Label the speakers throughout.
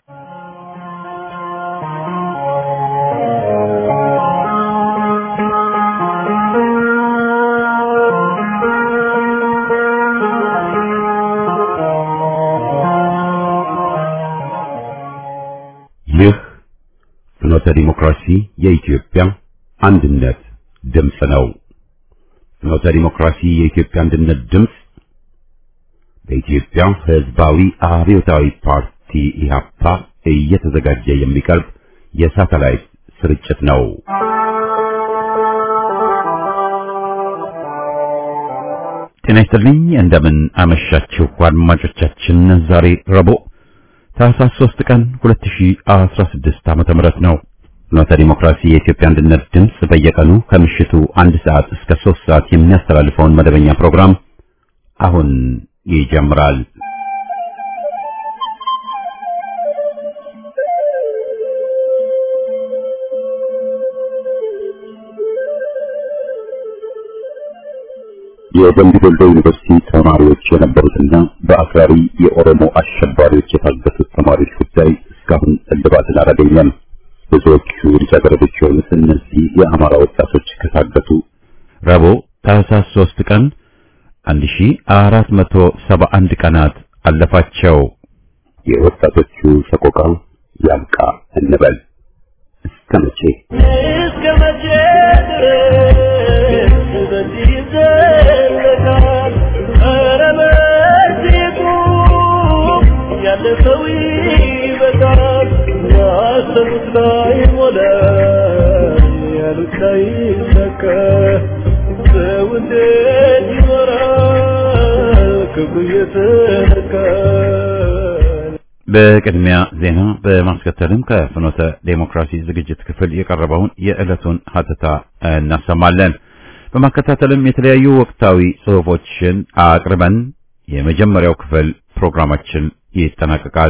Speaker 1: ይህ ፍኖተ ዲሞክራሲ የኢትዮጵያ አንድነት ድምፅ ነው። ፍኖተ ዲሞክራሲ የኢትዮጵያ አንድነት ድምፅ በኢትዮጵያ ሕዝባዊ አብዮታዊ ፓርቲ ኢህአፓ እየተዘጋጀ የሚቀርብ የሳተላይት ስርጭት ነው። ጤና ይስጥልኝ። እንደምን አመሻችሁ አድማጮቻችን። ዛሬ ረቡዕ ታህሳስ 3 ቀን 2016 ዓመተ ምህረት ነው። ፍኖተ ዲሞክራሲ የኢትዮጵያ አንድነት ድምፅ በየቀኑ ከምሽቱ አንድ ሰዓት እስከ 3 ሰዓት የሚያስተላልፈውን መደበኛ ፕሮግራም አሁን ይጀምራል። የደምቢ ዶሎ ዩኒቨርሲቲ ተማሪዎች የነበሩትና በአክራሪ የኦሮሞ አሸባሪዎች የታገቱት ተማሪዎች ጉዳይ እስካሁን እልባትን አላገኘም። ብዙዎቹ ልጃገረዶች የሆኑት እነዚህ የአማራ ወጣቶች ከታገቱ ረቡዕ ታህሳስ 3 ቀን 1471 ቀናት አለፋቸው። የወጣቶቹ ሰቆቃ ያብቃ እንበል። እስከ መቼ
Speaker 2: እስከ መቼ ድረስ በዚህ ይዘለቃል? ኧረ በዚህ ቁም፣ ያለ ሰው ይበቃል። ያሰቡት ላይ ሞላ፣ ያሉት ላይ ሰከ ሰው እንዴት ይኖራል ክብሩ እየተነካ
Speaker 1: በቅድሚያ ዜና በማስከተልም ከፍኖተ ዴሞክራሲ ዝግጅት ክፍል የቀረበውን የዕለቱን ሀተታ እናሰማለን። በማከታተልም የተለያዩ ወቅታዊ ጽሑፎችን አቅርበን የመጀመሪያው ክፍል ፕሮግራማችን ይጠናቀቃል።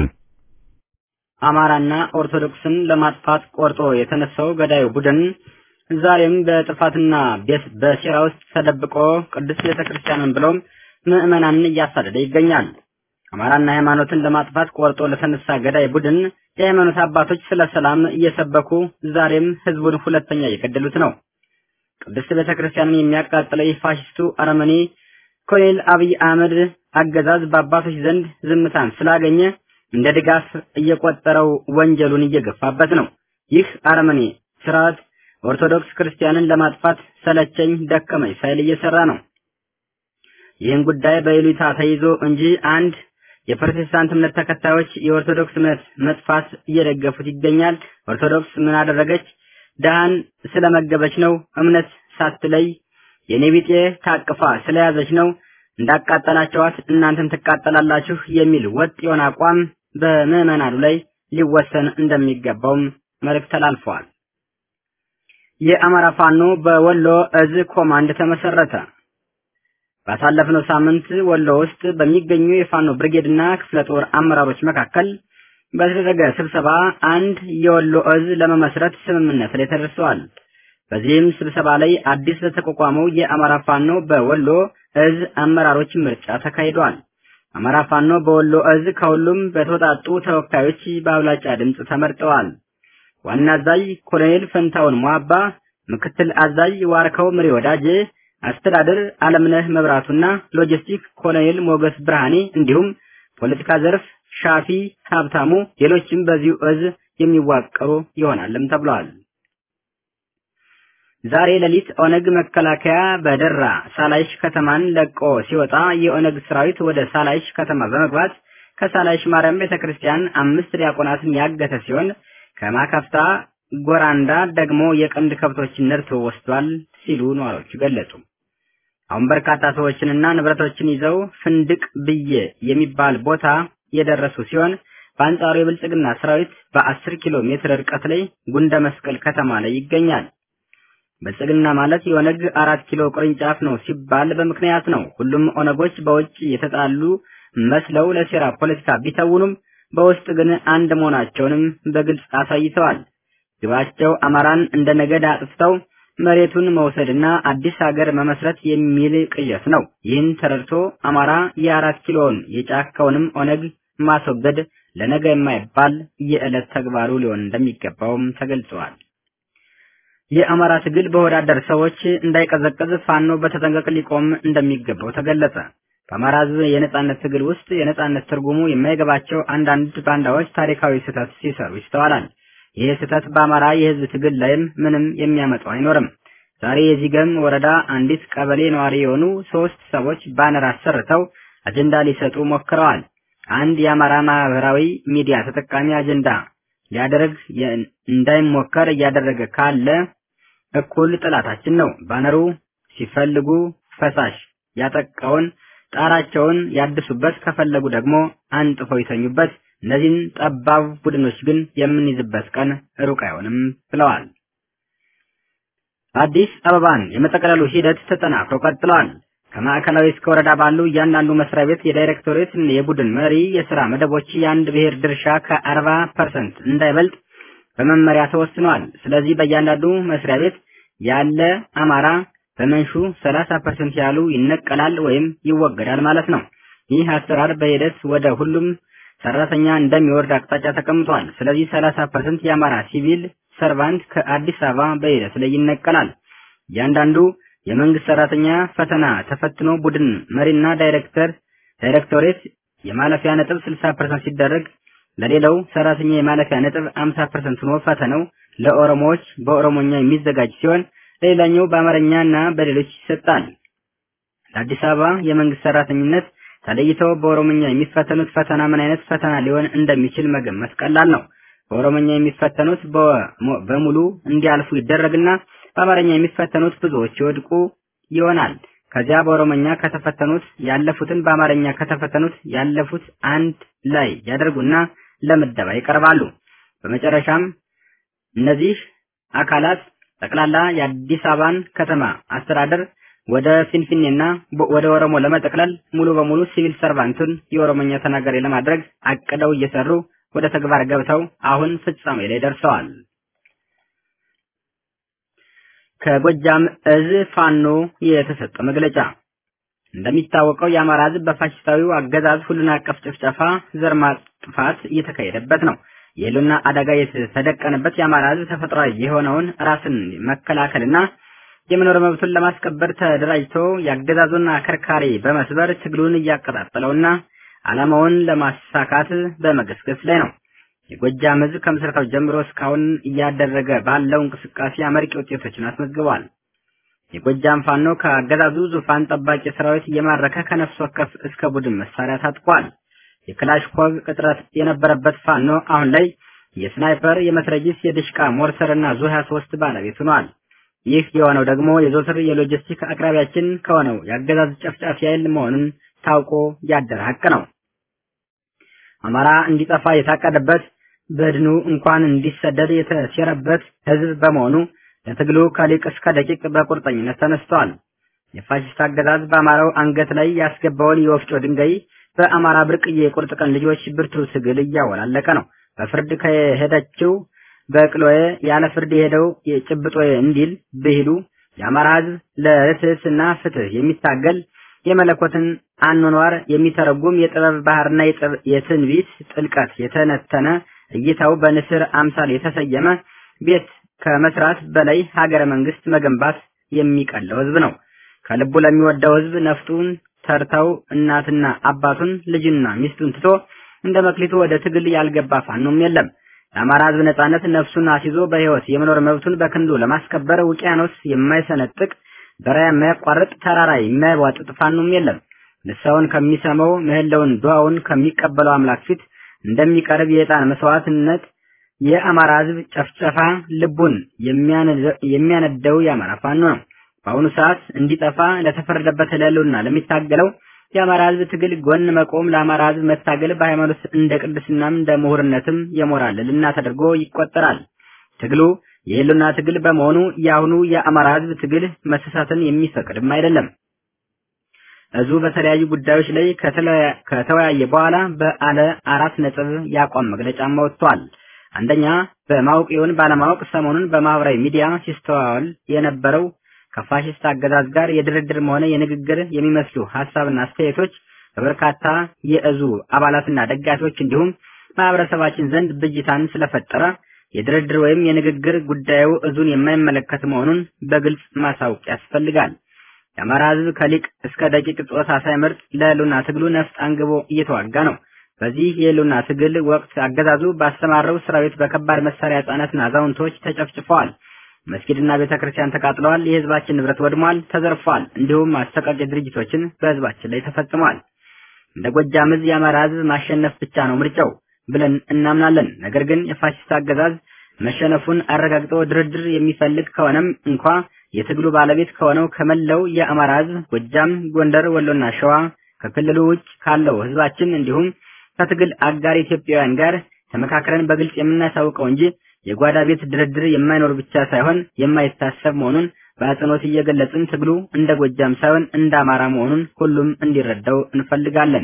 Speaker 3: አማራና ኦርቶዶክስን ለማጥፋት ቆርጦ የተነሳው ገዳዩ ቡድን ዛሬም በጥፋትና ቤት- በሴራ ውስጥ ተደብቆ ቅዱስ ቤተክርስቲያንን ብሎም ምዕመናንን እያሳደደ ይገኛል። አማራና ሃይማኖትን ለማጥፋት ቆርጦ ለተነሳ ገዳይ ቡድን የሃይማኖት አባቶች ስለ ሰላም እየሰበኩ ዛሬም ህዝቡን ሁለተኛ እየገደሉት ነው። ቅድስት ቤተክርስቲያንን የሚያቃጥለው የፋሽስቱ አረመኔ ኮሎኔል አብይ አህመድ አገዛዝ በአባቶች ዘንድ ዝምታን ስላገኘ እንደ ድጋፍ እየቆጠረው ወንጀሉን እየገፋበት ነው። ይህ አረመኔ ስርዓት ኦርቶዶክስ ክርስቲያንን ለማጥፋት ሰለቸኝ ደከመኝ ሳይል እየሰራ ነው። ይህን ጉዳይ በይሉኝታ ተይዞ እንጂ አንድ የፕሮቴስታንት እምነት ተከታዮች የኦርቶዶክስ እምነት መጥፋት እየደገፉት ይገኛል። ኦርቶዶክስ ምን አደረገች? ድሃን ስለመገበች ነው። እምነት ሳትለይ የኔ ቢጤ ታቅፋ ስለያዘች ነው። እንዳቃጠላቸዋት እናንተም ትቃጠላላችሁ የሚል ወጥ የሆነ አቋም በምዕመናኑ ላይ ሊወሰን እንደሚገባውም መልእክት ተላልፈዋል። የአማራ ፋኖ በወሎ እዝ ኮማንድ ተመሰረተ። ባሳለፍነው ሳምንት ወሎ ውስጥ በሚገኙ የፋኖ ብርጌድና ክፍለ ጦር አመራሮች መካከል በተደረገ ስብሰባ አንድ የወሎ እዝ ለመመስረት ስምምነት ላይ ተደርሰዋል። በዚህም ስብሰባ ላይ አዲስ ለተቋቋመው የአማራ ፋኖ በወሎ እዝ አመራሮች ምርጫ ተካሂዷል። አማራ ፋኖ በወሎ እዝ ከሁሉም በተወጣጡ ተወካዮች በአብላጫ ድምፅ ተመርጠዋል። ዋና አዛዥ ኮሎኔል ፈንታውን ሟባ፣ ምክትል አዛዥ ዋርከው ምሪ ወዳጄ፣ አስተዳደር አለምነህ መብራቱና ሎጂስቲክ ኮሎኔል ሞገስ ብርሃኔ እንዲሁም ፖለቲካ ዘርፍ ሻፊ ሀብታሙ፣ ሌሎችም በዚሁ እዝ የሚዋቀሩ ይሆናልም ተብለዋል። ዛሬ ሌሊት ኦነግ መከላከያ በደራ ሳላይሽ ከተማን ለቆ ሲወጣ የኦነግ ሰራዊት ወደ ሳላይሽ ከተማ በመግባት ከሳላይሽ ማርያም ቤተክርስቲያን አምስት ዲያቆናትን ያገተ ሲሆን ከማከፍታ ጎራንዳ ደግሞ የቀንድ ከብቶችን ነድቶ ወስዷል ሲሉ ነዋሪዎቹ ገለጹ። አሁን በርካታ ሰዎችንና ንብረቶችን ይዘው ፍንድቅ ብዬ የሚባል ቦታ የደረሱ ሲሆን በአንጻሩ የብልጽግና ሰራዊት በአስር ኪሎ ሜትር ርቀት ላይ ጉንደ መስቀል ከተማ ላይ ይገኛል። ብልጽግና ማለት የኦነግ አራት ኪሎ ቅርንጫፍ ነው ሲባል በምክንያት ነው። ሁሉም ኦነጎች በውጭ የተጣሉ መስለው ለሴራ ፖለቲካ ቢተውኑም በውስጥ ግን አንድ መሆናቸውንም በግልጽ አሳይተዋል። ግባቸው አማራን እንደ ነገድ አጥፍተው መሬቱን መውሰድና አዲስ ሀገር መመስረት የሚል ቅዠት ነው። ይህን ተረድቶ አማራ የአራት ኪሎውን የጫካውንም ኦነግ ማስወገድ ለነገ የማይባል የዕለት ተግባሩ ሊሆን እንደሚገባውም ተገልጸዋል። የአማራ ትግል በወዳደር ሰዎች እንዳይቀዘቀዝ ፋኖ በተጠንቀቅ ሊቆም እንደሚገባው ተገለጸ። በአማራ ሕዝብ የነጻነት ትግል ውስጥ የነጻነት ትርጉሙ የማይገባቸው አንዳንድ ባንዳዎች ታሪካዊ ስህተት ሲሰሩ ይስተዋላል። ይህ ስህተት በአማራ የሕዝብ ትግል ላይም ምንም የሚያመጣው አይኖርም። ዛሬ የዚገም ወረዳ አንዲት ቀበሌ ነዋሪ የሆኑ ሶስት ሰዎች ባነር አሰርተው አጀንዳ ሊሰጡ ሞክረዋል። አንድ የአማራ ማህበራዊ ሚዲያ ተጠቃሚ አጀንዳ ሊያደርግ እንዳይሞከር እያደረገ ካለ እኩል ጥላታችን ነው። ባነሩ ሲፈልጉ ፈሳሽ ያጠቃውን ጣራቸውን ያድሱበት፣ ከፈለጉ ደግሞ አንጥፈው ይተኙበት። እነዚህን ጠባብ ቡድኖች ግን የምንይዝበት ቀን ሩቅ አይሆንም ብለዋል። አዲስ አበባን የመጠቅለሉ ሂደት ተጠናክሮ ቀጥሏል። ከማዕከላዊ እስከ ወረዳ ባሉ እያንዳንዱ መስሪያ ቤት የዳይሬክቶሬት የቡድን መሪ የስራ መደቦች የአንድ ብሔር ድርሻ ከአርባ ፐርሰንት እንዳይበልጥ በመመሪያ ተወስኗል። ስለዚህ በእያንዳንዱ መስሪያ ቤት ያለ አማራ በመንሹ ሰላሳ ፐርሰንት ያሉ ይነቀላል ወይም ይወገዳል ማለት ነው። ይህ አሰራር በሂደት ወደ ሁሉም ሰራተኛ እንደሚወርድ አቅጣጫ ተቀምጧል። ስለዚህ ሰላሳ ፐርሰንት የአማራ ሲቪል ሰርቫንት ከአዲስ አበባ በሂደት ላይ ይነቀላል። እያንዳንዱ የመንግስት ሰራተኛ ፈተና ተፈትኖ ቡድን መሪና ዳይሬክተር ዳይሬክቶሬት የማለፊያ ነጥብ 60% ሲደረግ ለሌላው ሰራተኛ የማለፊያ ነጥብ 50% ሆኖ ፈተናው ለኦሮሞዎች በኦሮሞኛ የሚዘጋጅ ሲሆን ለሌላኛው በአማርኛና በሌሎች ይሰጣል። ለአዲስ አበባ የመንግስት ሰራተኝነት ተለይተው በኦሮሞኛ የሚፈተኑት ፈተና ምን አይነት ፈተና ሊሆን እንደሚችል መገመት ቀላል ነው። በኦሮሞኛ የሚፈተኑት በሙሉ እንዲያልፉ ይደረግና በአማርኛ የሚፈተኑት ብዙዎች ይወድቁ ይሆናል። ከዚያ በኦሮሞኛ ከተፈተኑት ያለፉትን በአማርኛ ከተፈተኑት ያለፉት አንድ ላይ ያደርጉና ለምደባ ይቀርባሉ። በመጨረሻም እነዚህ አካላት ጠቅላላ የአዲስ አበባን ከተማ አስተዳደር ወደ ፊንፊኔና ወደ ኦሮሞ ለመጠቅለል ሙሉ በሙሉ ሲቪል ሰርቫንቱን የኦሮሞኛ ተናጋሪ ለማድረግ አቅደው እየሰሩ ወደ ተግባር ገብተው አሁን ፍጻሜ ላይ ደርሰዋል። ከጎጃም እዝ ፋኖ የተሰጠ መግለጫ እንደሚታወቀው የአማራ ሕዝብ በፋሽስታዊው አገዛዝ ሁሉን አቀፍ ጭፍጨፋ፣ ዘር ማጥፋት እየተካሄደበት ነው። የህልውና አደጋ የተደቀነበት የአማራ ሕዝብ ተፈጥሯዊ የሆነውን ራስን መከላከልና የመኖር መብቱን ለማስከበር ተደራጅቶ የአገዛዙን አከርካሪ በመስበር ትግሉን እያቀጣጠለውና ዓላማውን ለማሳካት በመገስገስ ላይ ነው። የጎጃም ህዝብ ከምስረታው ጀምሮ እስካሁን እያደረገ ባለው እንቅስቃሴ አመርቂ ውጤቶችን አስመዝግቧል። የጎጃም ፋኖ ከአገዛዙ ዙፋን ጠባቂ ሰራዊት እየማረከ ከነፍስ ወከፍ እስከ ቡድን መሳሪያ ታጥቋል። የክላሽኮቭ እጥረት የነበረበት ፋኖ አሁን ላይ የስናይፐር፣ የመትረጊስ፣ የድሽቃ ሞርተር እና ዙ 23 ባለቤት ሆኗል። ይህ የሆነው ደግሞ የዘወትር የሎጂስቲክ አቅራቢያችን ከሆነው የአገዛዝ ጨፍጫፊ ኃይል መሆኑን ታውቆ ያደረ ሀቅ ነው። አማራ እንዲጠፋ የታቀደበት በድኑ እንኳን እንዲሰደድ የተሴረበት ህዝብ በመሆኑ ለትግሉ ከሊቅ እስከ ደቂቅ በቁርጠኝነት ተነስቷል። የፋሽስት አገዛዝ በአማራው አንገት ላይ ያስገባውን የወፍጮ ድንጋይ በአማራ ብርቅዬ የቁርጥ ቀን ልጆች ብርቱ ትግል እያወላለቀ ነው። በፍርድ ከሄደችው በቅሎዬ ያለ ፍርድ የሄደው የጭብጦዬ እንዲል ብሂሉ የአማራ ህዝብ ለርትዕና ፍትህ የሚታገል የመለኮትን አኗኗር የሚተረጉም የጥበብ ባህርና የትንቢት ጥልቀት የተነተነ እይታው በንስር አምሳል የተሰየመ ቤት ከመስራት በላይ ሀገረ መንግስት መገንባት የሚቀለው ህዝብ ነው። ከልቡ ለሚወደው ህዝብ ነፍጡን ተርተው እናትና አባቱን ልጅና ሚስቱን ትቶ እንደ መክሊቱ ወደ ትግል ያልገባ ፋኖም የለም። ለአማራ ህዝብ ነጻነት ነፍሱን አስይዞ በህይወት የመኖር መብቱን በክንዱ ለማስከበር ውቅያኖስ የማይሰነጥቅ በረሃ የማያቋርጥ ተራራ የማይቧጥጥ ፋኖም የለም። ንስሐውን ከሚሰማው ምህላውን ዱዓውን ከሚቀበለው አምላክ ፊት እንደሚቀርብ የዕጣን መስዋዕትነት የአማራ ህዝብ ጨፍጨፋ ልቡን የሚያነደው የአማራ ፋኖ ነው። በአሁኑ ሰዓት እንዲጠፋ ለተፈረደበት ለህልውና ለሚታገለው የአማራ ህዝብ ትግል ጎን መቆም ለአማራ ህዝብ መታገል በሃይማኖት እንደ ቅድስናም እንደ ምሁርነትም የሞራል ልዕልና ተደርጎ ይቆጠራል። ትግሉ የህልውና ትግል በመሆኑ የአሁኑ የአማራ ህዝብ ትግል መሰሳትን የሚፈቅድም አይደለም። እዙ በተለያዩ ጉዳዮች ላይ ከተወያየ በኋላ በአለ አራት ነጥብ የአቋም መግለጫም ወጥቷል። አንደኛ በማወቅ ይሁን ባለማወቅ ሰሞኑን በማህበራዊ ሚዲያ ሲስተዋል የነበረው ከፋሽስት አገዛዝ ጋር የድርድርም ሆነ የንግግር የሚመስሉ ሀሳብና አስተያየቶች በበርካታ የእዙ አባላትና ደጋፊዎች እንዲሁም ማህበረሰባችን ዘንድ ብጅታን ስለፈጠረ የድርድር ወይም የንግግር ጉዳዩ እዙን የማይመለከት መሆኑን በግልጽ ማሳወቅ ያስፈልጋል። የአማራ ህዝብ ከሊቅ እስከ ደቂቅ ጾታ ሳይመርጥ ለህልውና ትግሉ ነፍጥ አንግቦ እየተዋጋ ነው። በዚህ የህልውና ትግል ወቅት አገዛዙ ባሰማረው ሰራዊት በከባድ መሳሪያ ህጻናትና አዛውንቶች ተጨፍጭፈዋል። መስጊድና ቤተክርስቲያን ተቃጥለዋል። የህዝባችን ንብረት ወድሟል፣ ተዘርፏል። እንዲሁም አሰቃቂ ድርጊቶችን በህዝባችን ላይ ተፈጽመዋል። እንደ ጎጃም ህዝብ የአማራ ህዝብ ማሸነፍ ብቻ ነው ምርጫው ብለን እናምናለን። ነገር ግን የፋሽስት አገዛዝ መሸነፉን አረጋግጦ ድርድር የሚፈልግ ከሆነም እንኳ የትግሉ ባለቤት ከሆነው ከመላው የአማራ ህዝብ ጎጃም፣ ጎንደር፣ ወሎና ሸዋ ከክልሉ ውጭ ካለው ህዝባችን እንዲሁም ከትግል አጋር ኢትዮጵያውያን ጋር ተመካክረን በግልጽ የምናሳውቀው እንጂ የጓዳ ቤት ድርድር የማይኖር ብቻ ሳይሆን የማይታሰብ መሆኑን በአጽንኦት እየገለጽን ትግሉ እንደ ጎጃም ሳይሆን እንደ አማራ መሆኑን ሁሉም እንዲረዳው እንፈልጋለን።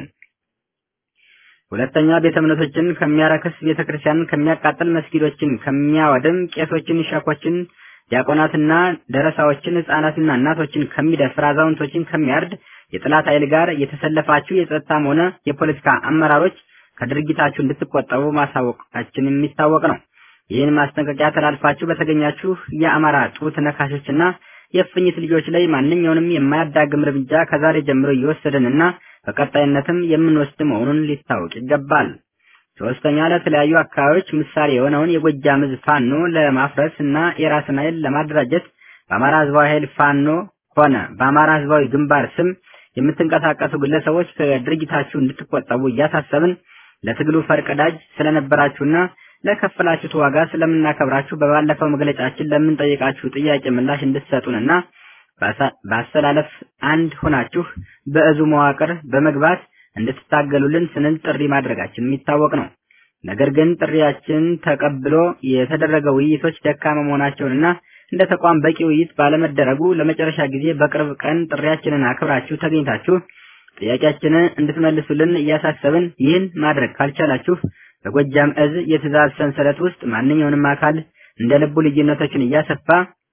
Speaker 3: ሁለተኛ ቤተ እምነቶችን ከሚያረክስ ቤተክርስቲያንን ከሚያቃጥል መስጊዶችን ከሚያወድም ቄሶችን፣ ሸኮችን፣ ዲያቆናትና ደረሳዎችን፣ ህጻናትና እናቶችን ከሚደፍር አዛውንቶችን ከሚያርድ የጥላት ኃይል ጋር የተሰለፋችሁ የጸጥታም ሆነ የፖለቲካ አመራሮች ከድርጊታችሁ እንድትቆጠቡ ማሳወቃችን የሚታወቅ ነው። ይህን ማስጠንቀቂያ ተላልፋችሁ በተገኛችሁ የአማራ ጡት ነካሾችና የእፉኝት ልጆች ላይ ማንኛውንም የማያዳግም እርምጃ ከዛሬ ጀምሮ እየወሰድንና በቀጣይነትም የምንወስድ መሆኑን ሊታወቅ ይገባል። ሶስተኛ ለተለያዩ አካባቢዎች ምሳሌ የሆነውን የጎጃም ህዝብ ፋኖ ለማፍረስ እና የራስን ኃይል ለማደራጀት በአማራ ህዝባዊ ኃይል ፋኖ ሆነ በአማራ ህዝባዊ ግንባር ስም የምትንቀሳቀሱ ግለሰቦች ከድርጊታችሁ እንድትቆጠቡ እያሳሰብን ለትግሉ ፈርቀዳጅ ስለነበራችሁና ለከፈላችሁት ዋጋ ስለምናከብራችሁ በባለፈው መግለጫችን ለምንጠይቃችሁ ጥያቄ ምላሽ እንድትሰጡንና በአሰላለፍ አንድ ሆናችሁ በእዙ መዋቅር በመግባት እንድትታገሉልን ስንል ጥሪ ማድረጋችን የሚታወቅ ነው። ነገር ግን ጥሪያችን ተቀብሎ የተደረገ ውይይቶች ደካማ መሆናቸውንና እንደ ተቋም በቂ ውይይት ባለመደረጉ ለመጨረሻ ጊዜ በቅርብ ቀን ጥሪያችንን አክብራችሁ ተገኝታችሁ ጥያቄያችንን እንድትመልሱልን እያሳሰብን ይህን ማድረግ ካልቻላችሁ በጎጃም እዝ የትእዛዝ ሰንሰለት ውስጥ ማንኛውንም አካል እንደ ልቡ ልዩነቶችን እያሰፋ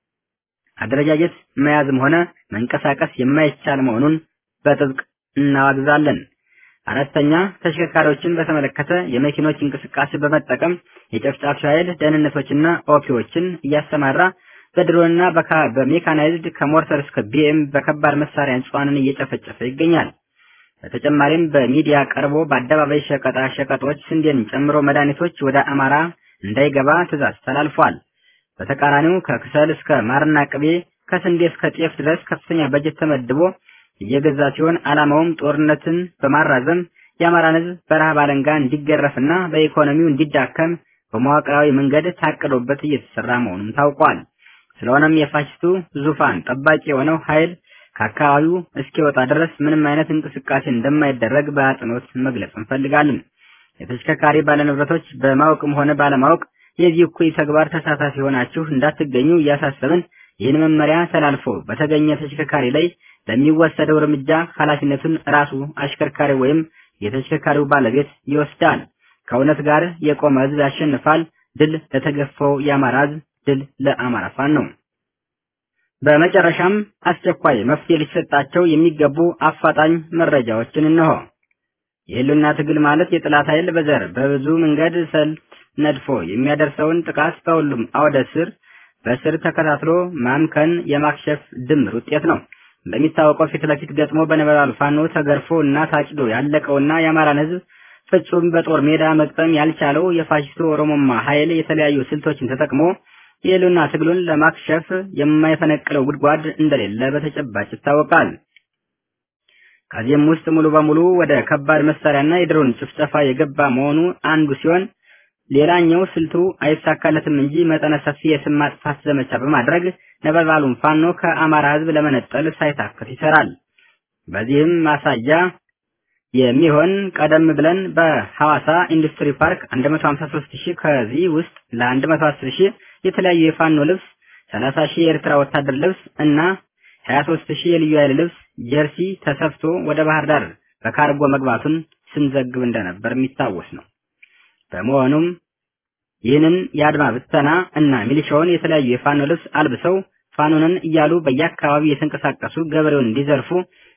Speaker 3: አደረጃጀት መያዝም ሆነ መንቀሳቀስ የማይቻል መሆኑን በጥብቅ እናዋግዛለን። አራተኛ ተሽከርካሪዎችን በተመለከተ የመኪኖች እንቅስቃሴ በመጠቀም የጨፍጫፊ ኃይል ደህንነቶችና ኦፒዎችን እያሰማራ በድሮንና በሜካናይዝድ ከሞርተር እስከ ቢኤም በከባድ መሳሪያ ንጹሃንን እየጨፈጨፈ ይገኛል። በተጨማሪም በሚዲያ ቀርቦ በአደባባይ ሸቀጣ ሸቀጦች ስንዴን ጨምሮ መድኃኒቶች ወደ አማራ እንዳይገባ ትዕዛዝ ተላልፏል። በተቃራኒው ከክሰል እስከ ማርና ቅቤ ከስንዴ እስከ ጤፍ ድረስ ከፍተኛ በጀት ተመድቦ እየገዛ ሲሆን ዓላማውም ጦርነትን በማራዘም የአማራን ሕዝብ በረሃብ አለንጋ እንዲገረፍና በኢኮኖሚው እንዲዳከም በመዋቅራዊ መንገድ ታቅዶበት እየተሰራ መሆኑም ታውቋል። ስለሆነም የፋሽስቱ ዙፋን ጠባቂ የሆነው ኃይል ከአካባቢው እስኪወጣ ድረስ ምንም አይነት እንቅስቃሴ እንደማይደረግ በአጽንኦት መግለጽ እንፈልጋለን። የተሽከርካሪ ባለንብረቶች በማወቅም ሆነ ባለማወቅ የዚህ እኩይ ተግባር ተሳታፊ ሆናችሁ እንዳትገኙ እያሳሰብን ይህን መመሪያ ተላልፎ በተገኘ ተሽከርካሪ ላይ ለሚወሰደው እርምጃ ኃላፊነቱን ራሱ አሽከርካሪ ወይም የተሽከርካሪው ባለቤት ይወስዳል። ከእውነት ጋር የቆመ ህዝብ ያሸንፋል። ድል ለተገፋው የአማራ ህዝብ፣ ድል ለአማራ ፋኖ ነው። በመጨረሻም አስቸኳይ መፍትሄ ሊሰጣቸው የሚገቡ አፋጣኝ መረጃዎችን እንሆ። የህልውና ትግል ማለት የጥላት ኃይል በዘር በብዙ መንገድ ሰልት ነድፎ የሚያደርሰውን ጥቃት በሁሉም አውደ ስር በስር ተከታትሎ ማምከን የማክሸፍ ድምር ውጤት ነው። እንደሚታወቀው ፊት ለፊት ገጥሞ በነበልባሉ ፋኖ ተገርፎ እና ታጭዶ ያለቀውና የአማራን ህዝብ ፍጹም በጦር ሜዳ መቅጠም ያልቻለው የፋሽስቱ ኦሮሞማ ኃይል የተለያዩ ስልቶችን ተጠቅሞ የህልውና ትግሉን ለማክሸፍ የማይፈነቅለው ጉድጓድ እንደሌለ በተጨባጭ ይታወቃል። ከዚህም ውስጥ ሙሉ በሙሉ ወደ ከባድ መሳሪያና የድሮን ጭፍጨፋ የገባ መሆኑ አንዱ ሲሆን ሌላኛው ስልቱ አይሳካለትም እንጂ መጠነ ሰፊ የስም ማጥፋት ዘመቻ በማድረግ ነበልባሉን ፋኖ ከአማራ ህዝብ ለመነጠል ሳይታክት ይሰራል። በዚህም ማሳያ የሚሆን ቀደም ብለን በሐዋሳ ኢንዱስትሪ ፓርክ 153 ሺህ ከዚህ ውስጥ ለ110 ሺህ የተለያዩ የፋኖ ልብስ፣ 30 ሺህ የኤርትራ ወታደር ልብስ እና 23 ሺህ የልዩ ኃይል ልብስ ጀርሲ ተሰፍቶ ወደ ባህር ዳር በካርጎ መግባቱን ስንዘግብ እንደነበር የሚታወስ ነው። በመሆኑም ይህንን የአድማ ብተና እና ሚሊሻውን የተለያዩ የፋኖ ልብስ አልብሰው ፋኖንን እያሉ በየአካባቢው የተንቀሳቀሱ ገበሬውን እንዲዘርፉ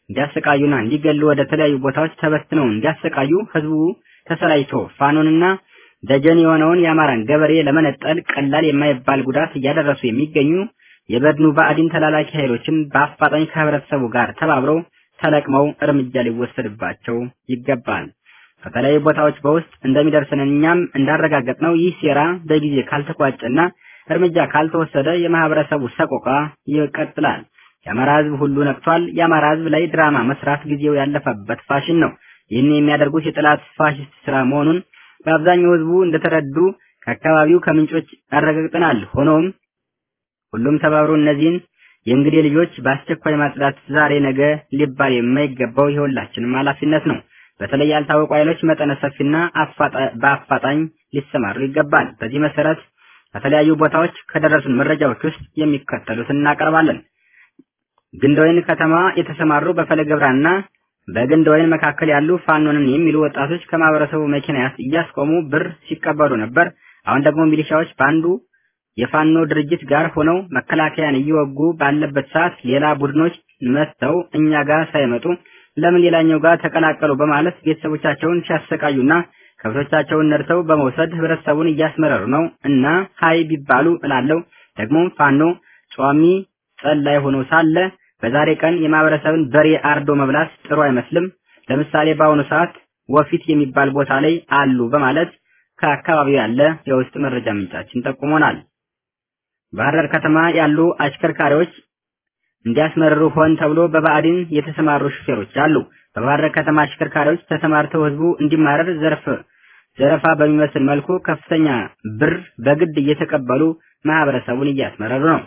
Speaker 3: እንዲያሰቃዩና እንዲገሉ ወደ ተለያዩ ቦታዎች ተበትነው እንዲያሰቃዩ ህዝቡ ተሰላይቶ ፋኖንና ደጀን የሆነውን የአማራን ገበሬ ለመነጠል ቀላል የማይባል ጉዳት እያደረሱ የሚገኙ የበድኑ ባዕዲን ተላላኪ ኃይሎችን በአፋጣኝ ከህብረተሰቡ ጋር ተባብረው ተለቅመው እርምጃ ሊወሰድባቸው ይገባል። ከተለያዩ ቦታዎች በውስጥ እንደሚደርሰን እኛም እንዳረጋገጥነው ይህ ሴራ በጊዜ ካልተቋጨና እርምጃ ካልተወሰደ የማህበረሰቡ ሰቆቃ ይቀጥላል። የአማራ ህዝብ ሁሉ ነቅቷል። የአማራ ህዝብ ላይ ድራማ መስራት ጊዜው ያለፈበት ፋሽን ነው። ይህን የሚያደርጉት የጠላት ፋሽስት ስራ መሆኑን በአብዛኛው ህዝቡ እንደተረዱ ከአካባቢው ከምንጮች አረጋግጠናል። ሆኖም ሁሉም ተባብሮ እነዚህን የእንግዴ ልጆች በአስቸኳይ ማጽዳት ዛሬ ነገ ሊባል የማይገባው የሁላችንም ኃላፊነት ነው። በተለይ ያልታወቁ ኃይሎች መጠነ ሰፊና በአፋጣኝ ሊሰማሩ ይገባል። በዚህ መሰረት ከተለያዩ ቦታዎች ከደረሱን መረጃዎች ውስጥ የሚከተሉትን እናቀርባለን። ግንደወይን ከተማ የተሰማሩ በፈለገ ብርሃንና በግንደወይን መካከል ያሉ ፋኖንን የሚሉ ወጣቶች ከማህበረሰቡ መኪና እያስቆሙ ብር ሲቀበሉ ነበር። አሁን ደግሞ ሚሊሻዎች በአንዱ የፋኖ ድርጅት ጋር ሆነው መከላከያን እየወጉ ባለበት ሰዓት ሌላ ቡድኖች መጥተው እኛ ጋር ሳይመጡ ለምን ሌላኛው ጋር ተቀላቀሉ በማለት ቤተሰቦቻቸውን ሲያሰቃዩና ከብቶቻቸውን ነድተው በመውሰድ ህብረተሰቡን እያስመረሩ ነው እና ሀይ ቢባሉ እላለው ደግሞ ፋኖ ጿሚ ጸላይ ሆኖ ሳለ በዛሬ ቀን የማህበረሰብን በሬ አርዶ መብላት ጥሩ አይመስልም። ለምሳሌ በአሁኑ ሰዓት ወፊት የሚባል ቦታ ላይ አሉ በማለት ከአካባቢው ያለ የውስጥ መረጃ ምንጫችን ጠቁሞናል። ባህር ዳር ከተማ ያሉ አሽከርካሪዎች እንዲያስመርሩ ሆን ተብሎ በባዕዲን የተሰማሩ ሹፌሮች አሉ። በባህር ዳር ከተማ አሽከርካሪዎች ተሰማርተው ህዝቡ እንዲማረር ዘርፍ ዘረፋ በሚመስል መልኩ ከፍተኛ ብር በግድ እየተቀበሉ ማህበረሰቡን እያስመረሩ ነው።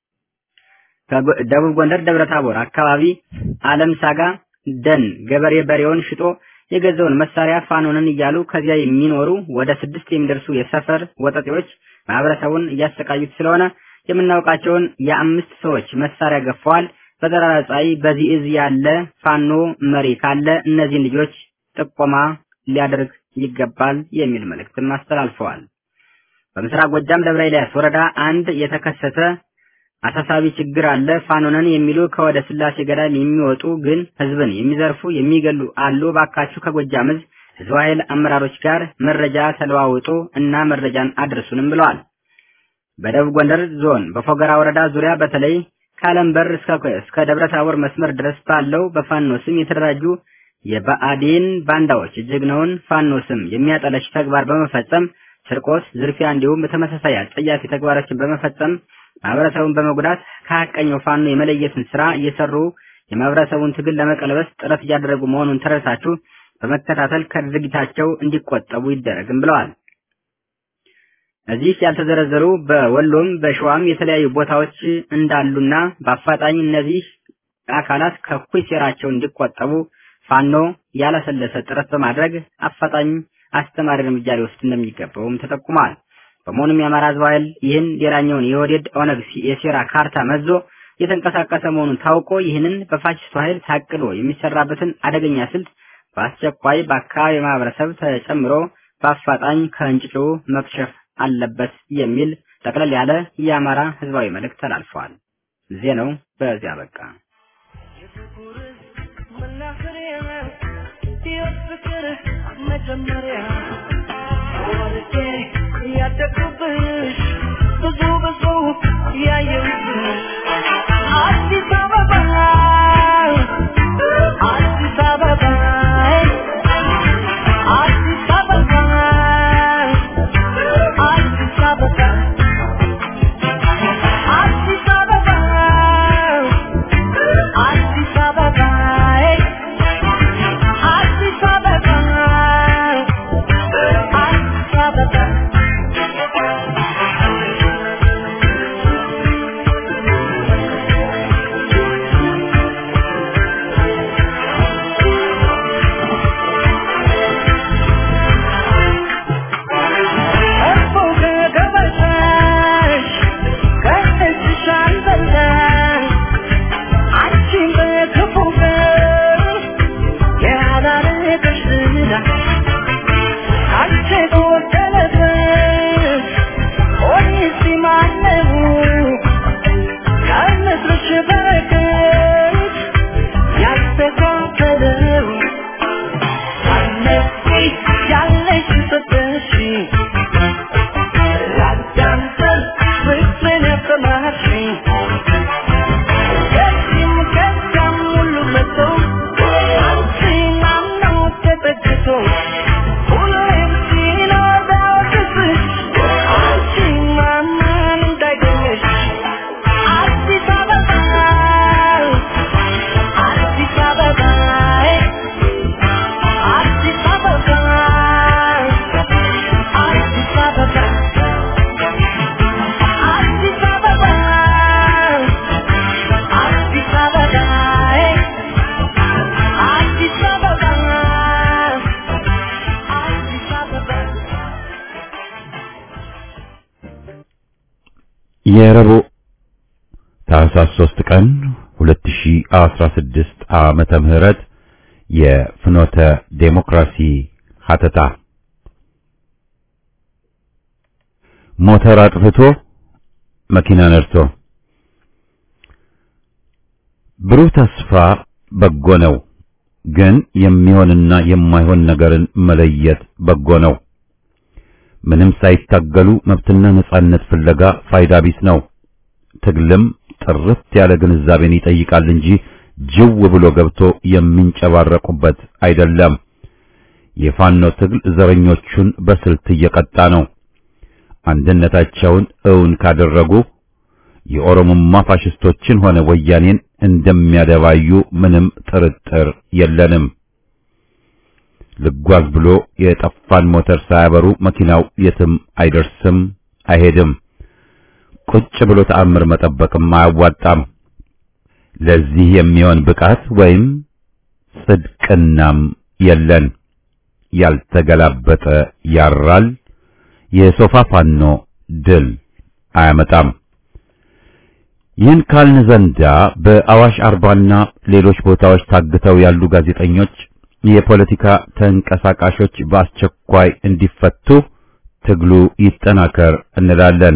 Speaker 3: ከደቡብ ጎንደር ደብረ ታቦር አካባቢ አለም ሳጋ ደን ገበሬ በሬውን ሽጦ የገዛውን መሳሪያ ፋኖንን እያሉ ከዚያ የሚኖሩ ወደ ስድስት የሚደርሱ የሰፈር ወጠጤዎች ማህበረሰቡን እያሰቃዩት ስለሆነ የምናውቃቸውን የአምስት ሰዎች መሳሪያ ገፈዋል። በጠራራ ፀሐይ በዚህ እዝ ያለ ፋኖ መሪ ካለ እነዚህን ልጆች ጥቆማ ሊያደርግ ይገባል የሚል መልእክትም አስተላልፈዋል። በምስራቅ ጎጃም ደብረ ኤልያስ ወረዳ አንድ የተከሰተ አሳሳቢ ችግር አለ። ፋኖነን የሚሉ ከወደ ስላሴ ገዳም የሚወጡ ግን ህዝብን የሚዘርፉ የሚገሉ አሉ። ባካችሁ ከጎጃም እዝ ህዝብ ኃይል አመራሮች ጋር መረጃ ተለዋውጡ እና መረጃን አድርሱንም ብለዋል። በደቡብ ጎንደር ዞን በፎገራ ወረዳ ዙሪያ በተለይ ከአለም በር እስከ ደብረ ታቦር መስመር ድረስ ባለው በፋኖ ስም የተደራጁ የብአዴን ባንዳዎች ጀግናውን ፋኖ ስም የሚያጠለሽ ተግባር በመፈጸም ስርቆት፣ ዝርፊያ እንዲሁም በተመሳሳይ አጸያፊ ተግባሮችን በመፈጸም ማህበረሰቡን በመጉዳት ከሀቀኛው ፋኖ የመለየትን ስራ እየሰሩ የማህበረሰቡን ትግል ለመቀልበስ ጥረት እያደረጉ መሆኑን ተረድታችሁ በመከታተል ከድርጊታቸው እንዲቆጠቡ ይደረግም ብለዋል። እዚህ ያልተዘረዘሩ በወሎም በሸዋም የተለያዩ ቦታዎች እንዳሉና በአፋጣኝ እነዚህ አካላት ከእኩይ ሴራቸው እንዲቆጠቡ ፋኖ ያለሰለሰ ጥረት በማድረግ አፋጣኝ አስተማሪ እርምጃ ሊወስድ እንደሚገባውም ተጠቁሟል። በመሆኑም የአማራ ሕዝብ ኃይል ይህን ሌላኛውን የወዴድ ኦነግ የሴራ ካርታ መዞ የተንቀሳቀሰ መሆኑን ታውቆ ይህንን በፋሽስቱ ኃይል ታቅዶ የሚሰራበትን አደገኛ ስልት በአስቸኳይ በአካባቢ ማህበረሰብ ተጨምሮ በአፋጣኝ ከእንጭጩ መክሸፍ አለበት የሚል ጠቅለል ያለ የአማራ ህዝባዊ መልእክት ተላልፈዋል። ዜናው በዚያ በቃ።
Speaker 2: መጀመሪያ ወልጄ ያደግኩብሽ ብዙ ብዙ ያየሁብሽ አዲስ አበባ አዲስ አበባ አዲስ አበባ አዲስ አበባ አዲስ አበባ አዲስ አበባ አዲስ አበባ
Speaker 1: የረቡዕ ታህሳስ 3 ቀን 2016 ዓመተ ምህረት የፍኖተ ዴሞክራሲ ሀተታ ሞተር አጥፍቶ መኪና ነድቶ ብሩህ ተስፋ በጎ ነው፣ ግን የሚሆንና የማይሆን ነገርን መለየት በጎ ነው። ምንም ሳይታገሉ መብትና ነጻነት ፍለጋ ፋይዳ ቢስ ነው። ትግልም ጥርት ያለ ግንዛቤን ይጠይቃል እንጂ ጅው ብሎ ገብቶ የሚንጨባረቁበት አይደለም። የፋኖ ትግል ዘረኞቹን በስልት እየቀጣ ነው። አንድነታቸውን እውን ካደረጉ የኦሮሞማ ፋሽስቶችን ሆነ ወያኔን እንደሚያደባዩ ምንም ጥርጥር የለንም። ልጓዝ ብሎ የጠፋን ሞተር ሳያበሩ መኪናው የትም አይደርስም፣ አይሄድም። ቁጭ ብሎ ተአምር መጠበቅም አያዋጣም። ለዚህ የሚሆን ብቃት ወይም ጽድቅናም የለን። ያልተገላበጠ ያራል። የሶፋ ፋኖ ድል አያመጣም። ይህን ካልን ዘንዳ በአዋሽ አርባና ሌሎች ቦታዎች ታግተው ያሉ ጋዜጠኞች፣ የፖለቲካ ተንቀሳቃሾች በአስቸኳይ እንዲፈቱ ትግሉ ይጠናከር እንላለን።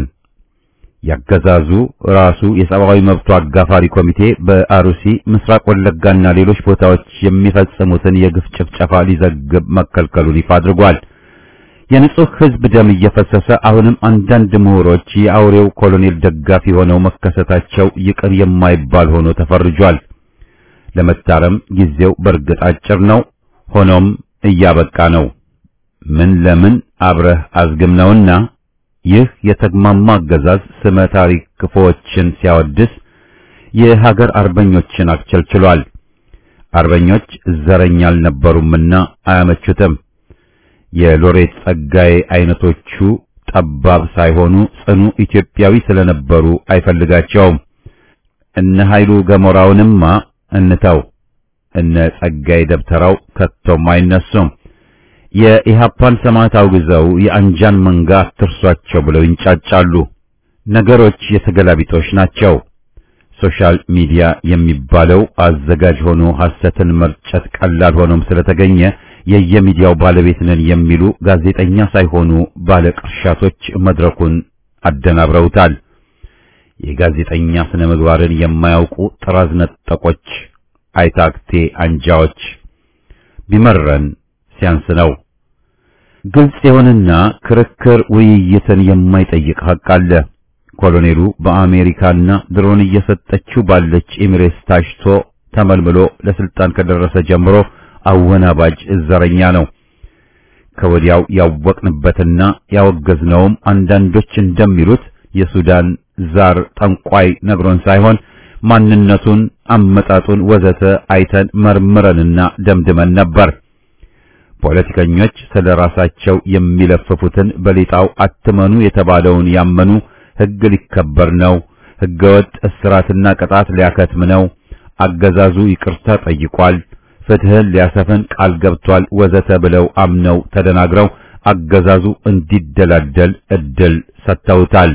Speaker 1: ያገዛዙ ራሱ የሰብአዊ መብቱ አጋፋሪ ኮሚቴ በአሩሲ ምስራቅ ወለጋና ሌሎች ቦታዎች የሚፈጽሙትን የግፍ ጭፍጨፋ ሊዘግብ መከልከሉን ይፋ አድርጓል። የንጹህ ሕዝብ ደም እየፈሰሰ አሁንም አንዳንድ ምሁሮች የአውሬው ኮሎኔል ደጋፊ ሆነው መከሰታቸው ይቅር የማይባል ሆኖ ተፈርጇል። ለመታረም ጊዜው በእርግጥ አጭር ነው። ሆኖም እያበቃ ነው። ምን ለምን አብረህ አዝግም ነውና ይህ የተግማማ አገዛዝ ስመ ታሪክ ክፉዎችን ሲያወድስ የሀገር አርበኞችን አክቸልችሏል። አርበኞች ዘረኛ አልነበሩምና አያመቹትም። የሎሬት ጸጋዬ አይነቶቹ ጠባብ ሳይሆኑ ጽኑ ኢትዮጵያዊ ስለነበሩ አይፈልጋቸውም። እነ ኃይሉ ገሞራውንማ እንተው፣ እነ ጸጋዬ ደብተራው ከቶም አይነሱም። የኢሃፓን ሰማዕት አውግዘው የአንጃን መንጋ አትርሷቸው ብለው ይንጫጫሉ። ነገሮች የተገላቢጦሽ ናቸው። ሶሻል ሚዲያ የሚባለው አዘጋጅ ሆኖ ሐሰትን መርጨት ቀላል ሆኖም ስለተገኘ የየሚዲያው ባለቤት ነን የሚሉ ጋዜጠኛ ሳይሆኑ ባለቅርሻቶች መድረኩን አደናብረውታል። የጋዜጠኛ ስነ ምግባርን የማያውቁ ጥራዝ ነጠቆች፣ አይታክቴ አንጃዎች ቢመረን ሲያንስ ነው። ግልጽ የሆነና ክርክር ውይይትን የማይጠይቅ ሐቅ አለ። ኮሎኔሉ በአሜሪካና ድሮን እየሰጠችው ባለች ኤሚሬትስ ታሽቶ ተመልምሎ ለስልጣን ከደረሰ ጀምሮ አወናባጅ ዘረኛ ነው። ከወዲያው ያወቅንበትና ያወገዝነውም አንዳንዶች እንደሚሉት የሱዳን ዛር ጠንቋይ ነግሮን ሳይሆን ማንነቱን፣ አመጣጡን ወዘተ አይተን መርምረንና ደምድመን ነበር። ፖለቲከኞች ስለ ራሳቸው የሚለፍፉትን በሌጣው አትመኑ የተባለውን ያመኑ ሕግ ሊከበር ነው፣ ሕገወጥ እስራትና ቅጣት ሊያከትም ነው፣ አገዛዙ ይቅርታ ጠይቋል፣ ፍትህን ሊያሰፍን ቃል ገብቷል ወዘተ ብለው አምነው ተደናግረው አገዛዙ እንዲደላደል እድል ሰጥተውታል።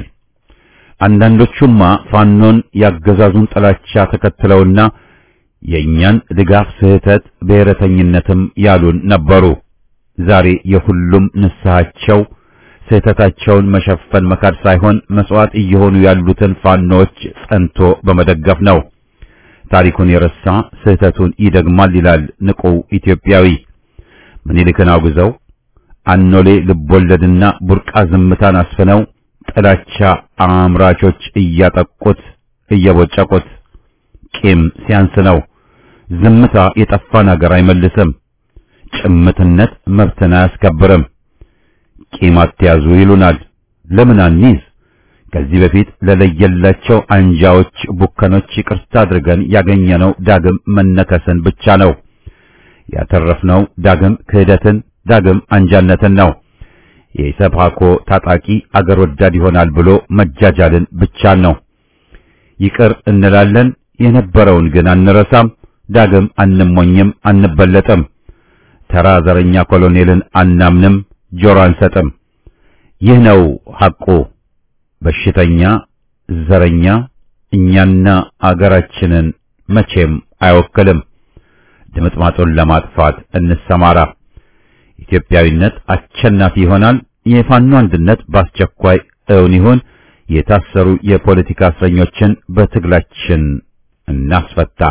Speaker 1: አንዳንዶቹማ ፋኖን ያገዛዙን ጥላቻ ተከትለውና የእኛን ድጋፍ ስህተት ብሔረተኝነትም ያሉን ነበሩ። ዛሬ የሁሉም ንስሐቸው ስህተታቸውን መሸፈን መካድ ሳይሆን መስዋዕት እየሆኑ ያሉትን ፋኖች ጸንቶ በመደገፍ ነው። ታሪኩን የረሳ ስህተቱን ይደግማል ይላል ንቁ ኢትዮጵያዊ። ምኒልክን አውግዘው አኖሌ ልቦለድና ቡርቃ ዝምታን አስፍነው ጥላቻ አምራቾች እያጠቁት እየቦጨቁት ቂም ሲያንስ ነው። ዝምታ የጠፋን አገር አይመልስም። ጭምትነት መብትን አያስከብርም። ቂም አትያዙ ይሉናል። ለምን አንይዝ? ከዚህ በፊት ለለየላቸው አንጃዎች፣ ቡከኖች ይቅርታ አድርገን ያገኘነው ዳግም መነከስን ብቻ ነው። ያተረፍነው ዳግም ክህደትን፣ ዳግም አንጃነትን ነው። የኢሰፓኮ ታጣቂ አገር ወዳድ ይሆናል ብሎ መጃጃልን ብቻ ነው። ይቅር እንላለን፣ የነበረውን ግን አንረሳም። ዳግም አንሞኝም፣ አንበለጥም። ተራ ዘረኛ ኮሎኔልን አናምንም፣ ጆሮ አንሰጥም። ይህ ነው ሐቁ። በሽተኛ ዘረኛ እኛና አገራችንን መቼም አይወክልም። ድምጥማጡን ለማጥፋት እንሰማራ። ኢትዮጵያዊነት አሸናፊ ይሆናል። የፋኖ አንድነት በአስቸኳይ እውን ይሁን። የታሰሩ የፖለቲካ እስረኞችን በትግላችን እናስፈታ።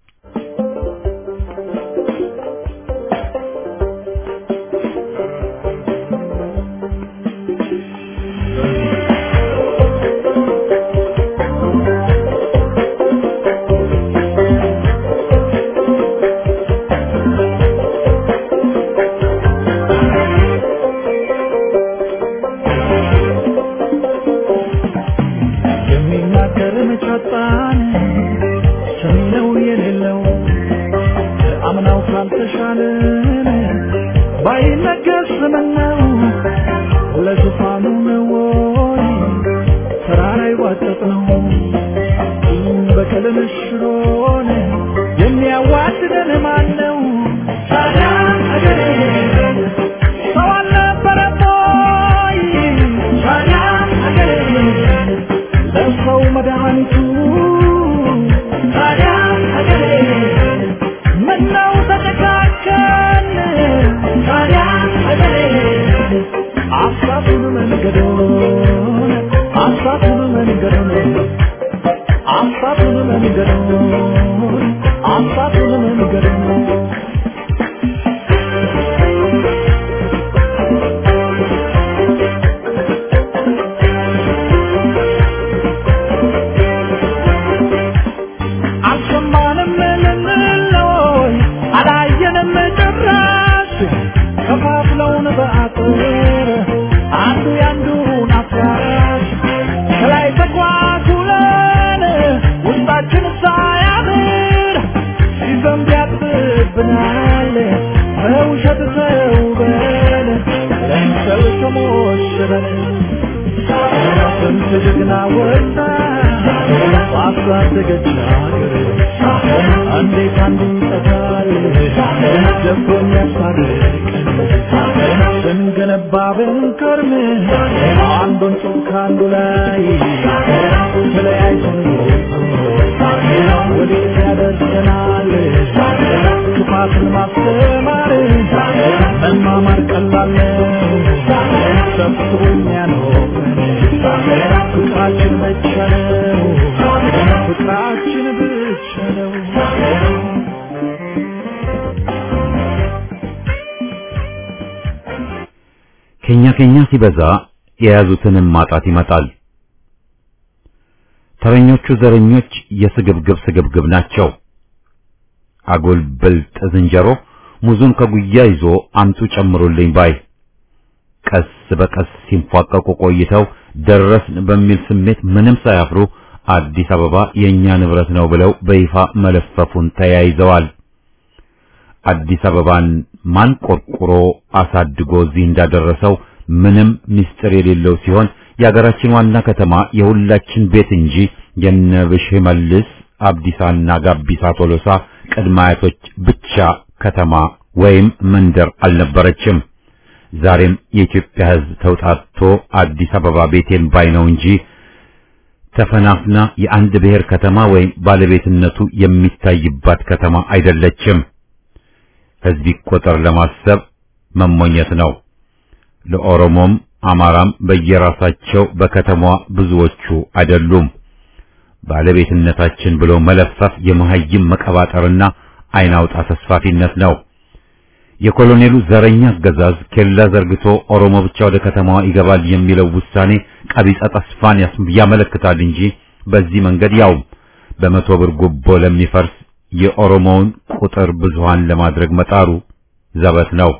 Speaker 4: የሚናገር መጫጣን ሰሚነው የሌለው አምናው ካልተሻለን ባይነገር ስምነው ለዙፋኑ ነው ወይ ተራራ ይዋጠጥ ነው በቀልን ሽሮን የሚያዋድደን ማን ነው? ታዲያ አገሬ ሰው አልነበረም ወይ? ታዲያ አገሬ ለሰው መድኃኒቱ ታዲያ ሀገሬ ምነው ተጨካከን ታዲያ ሀገሬ አሳቱን መንገዶን አሳቱን መንገዶን አሳቱን መንገዶን አሳቱን መንገዶን አልሰማንም ልንለይ አላየንም ጭራሽ ከፋፍለውን በአጥር አንዱ ያንዱን አፍራሽ ከላይ ተኳኩለን ውስጣችን ሳያምር ሲዘንብ ያጥብብናል በውሸት ተውበን ለምሰል ተሞሽረን ስንት ጀግና ወጣ ባሳደገች ሀገር እንዴት አንዱ ይጠፋል ደቦ የሚያስታርቀን ስንገነባ ብንከርም አንዱን ጡብ ከአንዱ ላይ ተለያይተን ወዴት ያደርሰናል ክፋትን ማስተማር መማማር ቀላል ነው ሰብስቦ የሚያኖረን ፍቅራችን ብቻ ነው ፍቅራችን ብቻ ነው
Speaker 1: ከኛ ከኛ ሲበዛ የያዙትንም ማጣት ይመጣል። ተረኞቹ ዘረኞች የስግብግብ ስግብግብ ናቸው። አጉል ብልጥ ዝንጀሮ ሙዙን ከጉያ ይዞ አምጡ ጨምሩልኝ ባይ ቀስ በቀስ ሲንፏቀቁ ቆይተው ደረስን በሚል ስሜት ምንም ሳያፍሩ አዲስ አበባ የኛ ንብረት ነው ብለው በይፋ መለፈፉን ተያይዘዋል። አዲስ አበባን ማን ቆርቁሮ አሳድጎ እዚህ እንዳደረሰው ምንም ምስጢር የሌለው ሲሆን የሀገራችን ዋና ከተማ የሁላችን ቤት እንጂ የነብሽ መልስ አብዲሳና ጋቢሳ ቶሎሳ ቅድመ አያቶች ብቻ ከተማ ወይም መንደር አልነበረችም። ዛሬም የኢትዮጵያ ሕዝብ ተውጣቶ አዲስ አበባ ቤቴን ባይ ነው እንጂ ተፈናፍና የአንድ ብሔር ከተማ ወይም ባለቤትነቱ የሚታይባት ከተማ አይደለችም። ሕዝብ ይቆጠር ለማሰብ መሞኘት ነው። ለኦሮሞም አማራም በየራሳቸው በከተማዋ ብዙዎቹ አይደሉም። ባለቤትነታችን ብሎ መለፈፍ የመሀይም መቀባጠርና አይን አውጣ ተስፋፊነት ነው። የኮሎኔሉ ዘረኛ አገዛዝ ኬላ ዘርግቶ ኦሮሞ ብቻ ወደ ከተማዋ ይገባል የሚለው ውሳኔ ቀቢጸ ተስፋን ያስ- ያመለክታል እንጂ በዚህ መንገድ ያው በመቶ ብር ጉቦ ለሚፈርስ የኦሮሞውን ቁጥር ብዙሃን ለማድረግ መጣሩ ዘበት ነው።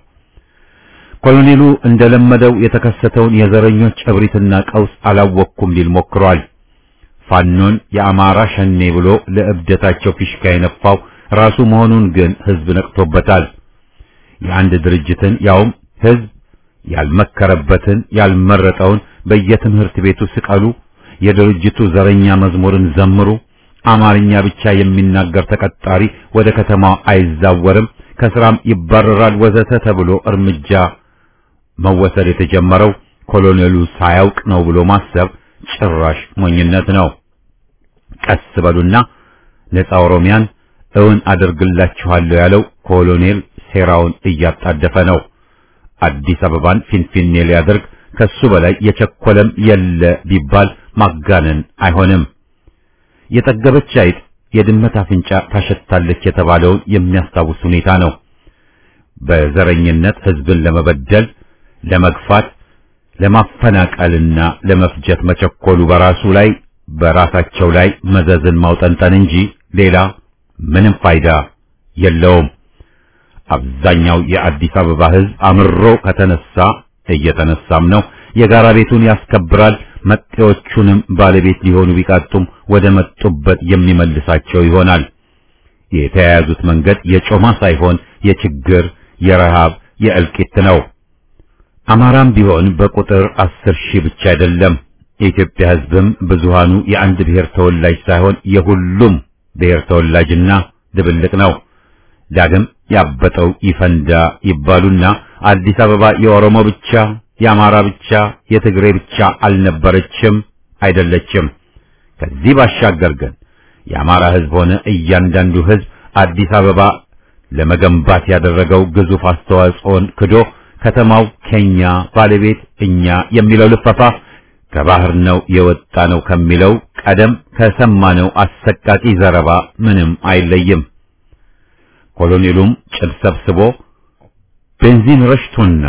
Speaker 1: ኮሎኔሉ እንደለመደው የተከሰተውን የዘረኞች እብሪትና ቀውስ አላወቅኩም ሊል ሞክሯል። ፋኖን የአማራ ሸኔ ብሎ ለእብደታቸው ፊሽካ የነፋው ራሱ መሆኑን ግን ህዝብ ነቅቶበታል። የአንድ ድርጅትን ያውም ህዝብ ያልመከረበትን ያልመረጠውን በየትምህርት ቤቱ ስቀሉ፣ የድርጅቱ ዘረኛ መዝሙርን ዘምሩ፣ አማርኛ ብቻ የሚናገር ተቀጣሪ ወደ ከተማው አይዛወርም፣ ከስራም ይባረራል ወዘተ ተብሎ እርምጃ መወሰድ የተጀመረው ኮሎኔሉ ሳያውቅ ነው ብሎ ማሰብ ጭራሽ ሞኝነት ነው። ቀስ በሉና ነፃ ኦሮሚያን እውን አደርግላችኋለሁ ያለው ኮሎኔል ሴራውን እያጣደፈ ነው። አዲስ አበባን ፊንፊኔ ሊያደርግ ከሱ በላይ የቸኮለም የለ ቢባል ማጋነን አይሆንም። የጠገበች አይጥ የድመት አፍንጫ ታሸታለች የተባለውን የሚያስታውስ ሁኔታ ነው። በዘረኝነት ህዝብን ለመበደል፣ ለመግፋት፣ ለማፈናቀልና ለመፍጀት መቸኮሉ በራሱ ላይ በራሳቸው ላይ መዘዝን ማውጠንጠን እንጂ ሌላ ምንም ፋይዳ የለውም። አብዛኛው የአዲስ አበባ ህዝብ አምሮ ከተነሳ እየተነሳም ነው። የጋራ ቤቱን ያስከብራል። መጤዎቹንም ባለቤት ሊሆኑ ቢቃጡም ወደ መጡበት የሚመልሳቸው ይሆናል። የተያያዙት መንገድ የጮማ ሳይሆን የችግር፣ የረሃብ፣ የእልቂት ነው። አማራም ቢሆን በቁጥር አስር ሺህ ብቻ አይደለም። የኢትዮጵያ ህዝብም ብዙሃኑ የአንድ ብሔር ተወላጅ ሳይሆን የሁሉም ብሔር ተወላጅና ድብልቅ ነው። ዳግም ያበጠው ይፈንዳ ይባሉና አዲስ አበባ የኦሮሞ ብቻ፣ የአማራ ብቻ፣ የትግሬ ብቻ አልነበረችም፣ አይደለችም። ከዚህ ባሻገር ግን የአማራ ህዝብ ሆነ እያንዳንዱ ህዝብ አዲስ አበባ ለመገንባት ያደረገው ግዙፍ አስተዋጽኦን ክዶ ከተማው ከኛ ባለቤት እኛ የሚለው ልፈፋ ከባህር ነው የወጣ ነው ከሚለው ቀደም ከሰማነው አሰቃቂ ዘረባ ምንም አይለይም። ኮሎኔሉም ጭድ ሰብስቦ ቤንዚን ረሽቶና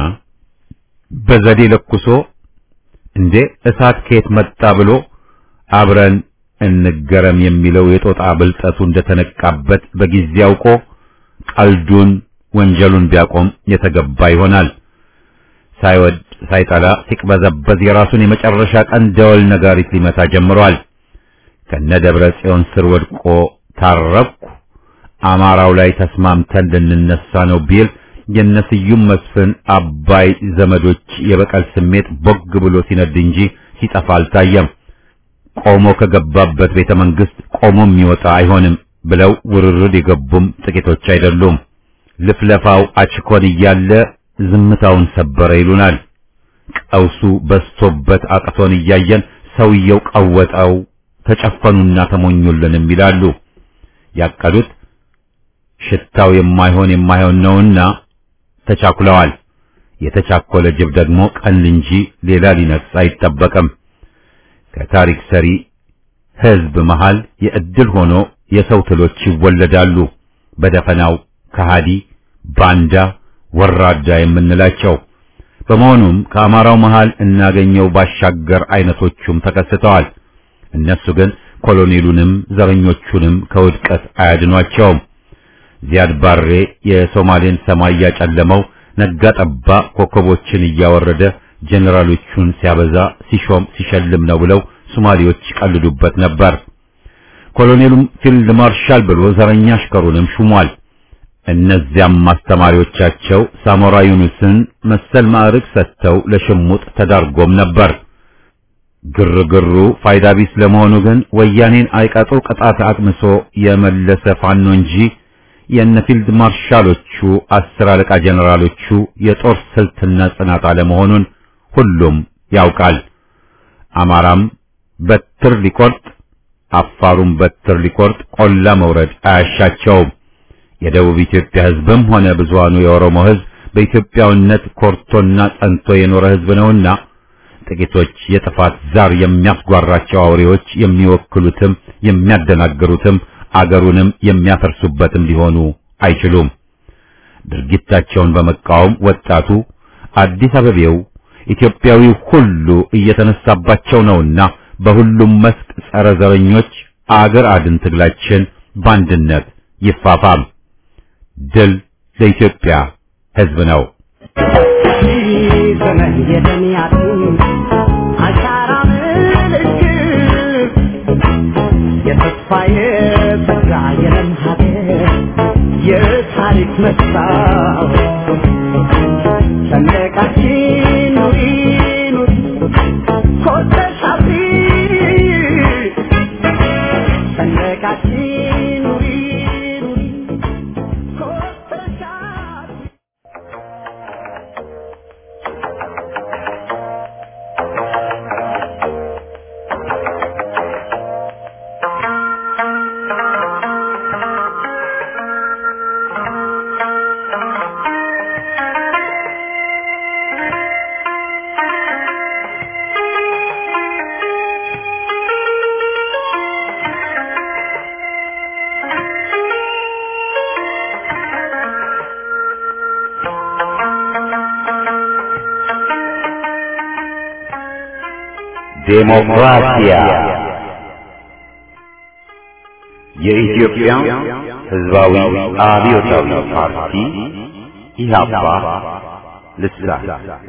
Speaker 1: በዘዴ ለኩሶ እንዴ እሳት ከየት መጣ ብሎ አብረን እንገረም የሚለው የጦጣ ብልጠቱ እንደተነቃበት በጊዜ አውቆ ቀልዱን ወንጀሉን ቢያቆም የተገባ ይሆናል። ሳይወድ ሳይጠላ ሲቅበዘበዝ የራሱን የመጨረሻ ቀን ደወል ነጋሪት ሊመታ ጀምሯል። ከነ ደብረ ጽዮን ስር ወድቆ ታረኩ አማራው ላይ ተስማምተን ልንነሳ ነው ቢል የነስዩም መስፍን አባይ ዘመዶች የበቀል ስሜት ቦግ ብሎ ሲነድ እንጂ ሲጠፋ አልታየም። ቆሞ ከገባበት ቤተ መንግስት ቆሞ የሚወጣ አይሆንም ብለው ውርርድ የገቡም ጥቂቶች አይደሉም። ልፍለፋው አችኮን እያለ ዝምታውን ሰበረ ይሉናል። ቀውሱ በስቶበት አቅቶን እያየን ሰውየው ቀወጠው፣ ተጨፈኑና ተሞኙልንም ይላሉ። ያቀዱት ሽታው የማይሆን የማይሆን ነውና ተቻኩለዋል። የተቻኮለ ጅብ ደግሞ ቀን እንጂ ሌላ ሊነክስ አይጠበቅም። ከታሪክ ሰሪ ህዝብ መሃል የእድል ሆኖ የሰው ትሎች ይወለዳሉ። በደፈናው ከሃዲ፣ ባንዳ፣ ወራዳ የምንላቸው በመሆኑም ከአማራው መሃል እናገኘው ባሻገር አይነቶቹም ተከስተዋል። እነሱ ግን ኮሎኔሉንም ዘረኞቹንም ከውድቀት አያድኗቸውም። ዚያድ ባሬ የሶማሌን ሰማይ ያጨለመው ነጋ ጠባ ኮከቦችን እያወረደ ጀኔራሎቹን ሲያበዛ ሲሾም ሲሸልም ነው ብለው ሶማሌዎች ቀልዱበት ነበር። ኮሎኔሉም ፊልድ ማርሻል ብሎ ዘረኛ አሽከሩንም ሹሟል። እነዚያም አስተማሪዎቻቸው ሳሞራ ዩኑስን መሰል ማዕረግ ሰጥተው ለሽሙጥ ተዳርጎም ነበር። ግርግሩ ፋይዳ ቢስ ለመሆኑ ግን ወያኔን አይቀጡ ቅጣት አቅምሶ የመለሰ ፋኖ እንጂ የነ ፊልድ ማርሻሎቹ አስር አለቃ ጀነራሎቹ የጦር ስልትና ጽናት አለመሆኑን ሁሉም ያውቃል። አማራም በትር ሊቆርጥ፣ አፋሩም በትር ሊቆርጥ ቆላ መውረድ አያሻቸውም። የደቡብ ኢትዮጵያ ሕዝብም ሆነ ብዙሃኑ የኦሮሞ ሕዝብ በኢትዮጵያውነት ኮርቶና ጸንቶ የኖረ ሕዝብ ነውና ጥቂቶች የጥፋት ዛር የሚያስጓራቸው አውሬዎች የሚወክሉትም የሚያደናግሩትም አገሩንም የሚያፈርሱበትም ሊሆኑ አይችሉም። ድርጊታቸውን በመቃወም ወጣቱ አዲስ አበቤው ኢትዮጵያዊው ሁሉ እየተነሳባቸው ነውና በሁሉም መስክ ጸረ ዘረኞች አገር አድን ትግላችን በአንድነት ይፋፋም። ድል ለኢትዮጵያ ሕዝብ ነው።
Speaker 2: ዘመን የደሚያቱ አሻራ ምልክት የተስፋ የጸጋ የለም ሀገር የታሪክ መስታወት ሰንደቃችን ኑሪ ኑሪ ኮተሽ አብሪ ሰንደቃችን ኑሪ ኑሪ ኮተሽ አብሪ
Speaker 1: ዴሞክራሲያ የኢትዮጵያ ሕዝባዊ አብዮታዊ ፓርቲ ኢህአፓ ልሳን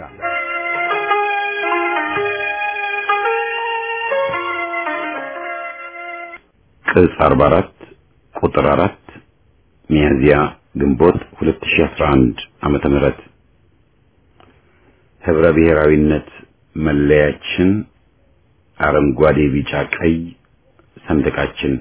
Speaker 1: ቅጽ 44 ቁጥር 4 ሚያዝያ ግንቦት 2011 ዓመተ ምህረት ህብረ ብሔራዊነት መለያችን አረንጓዴ፣ ቢጫ፣ ቀይ ሰንደቃችን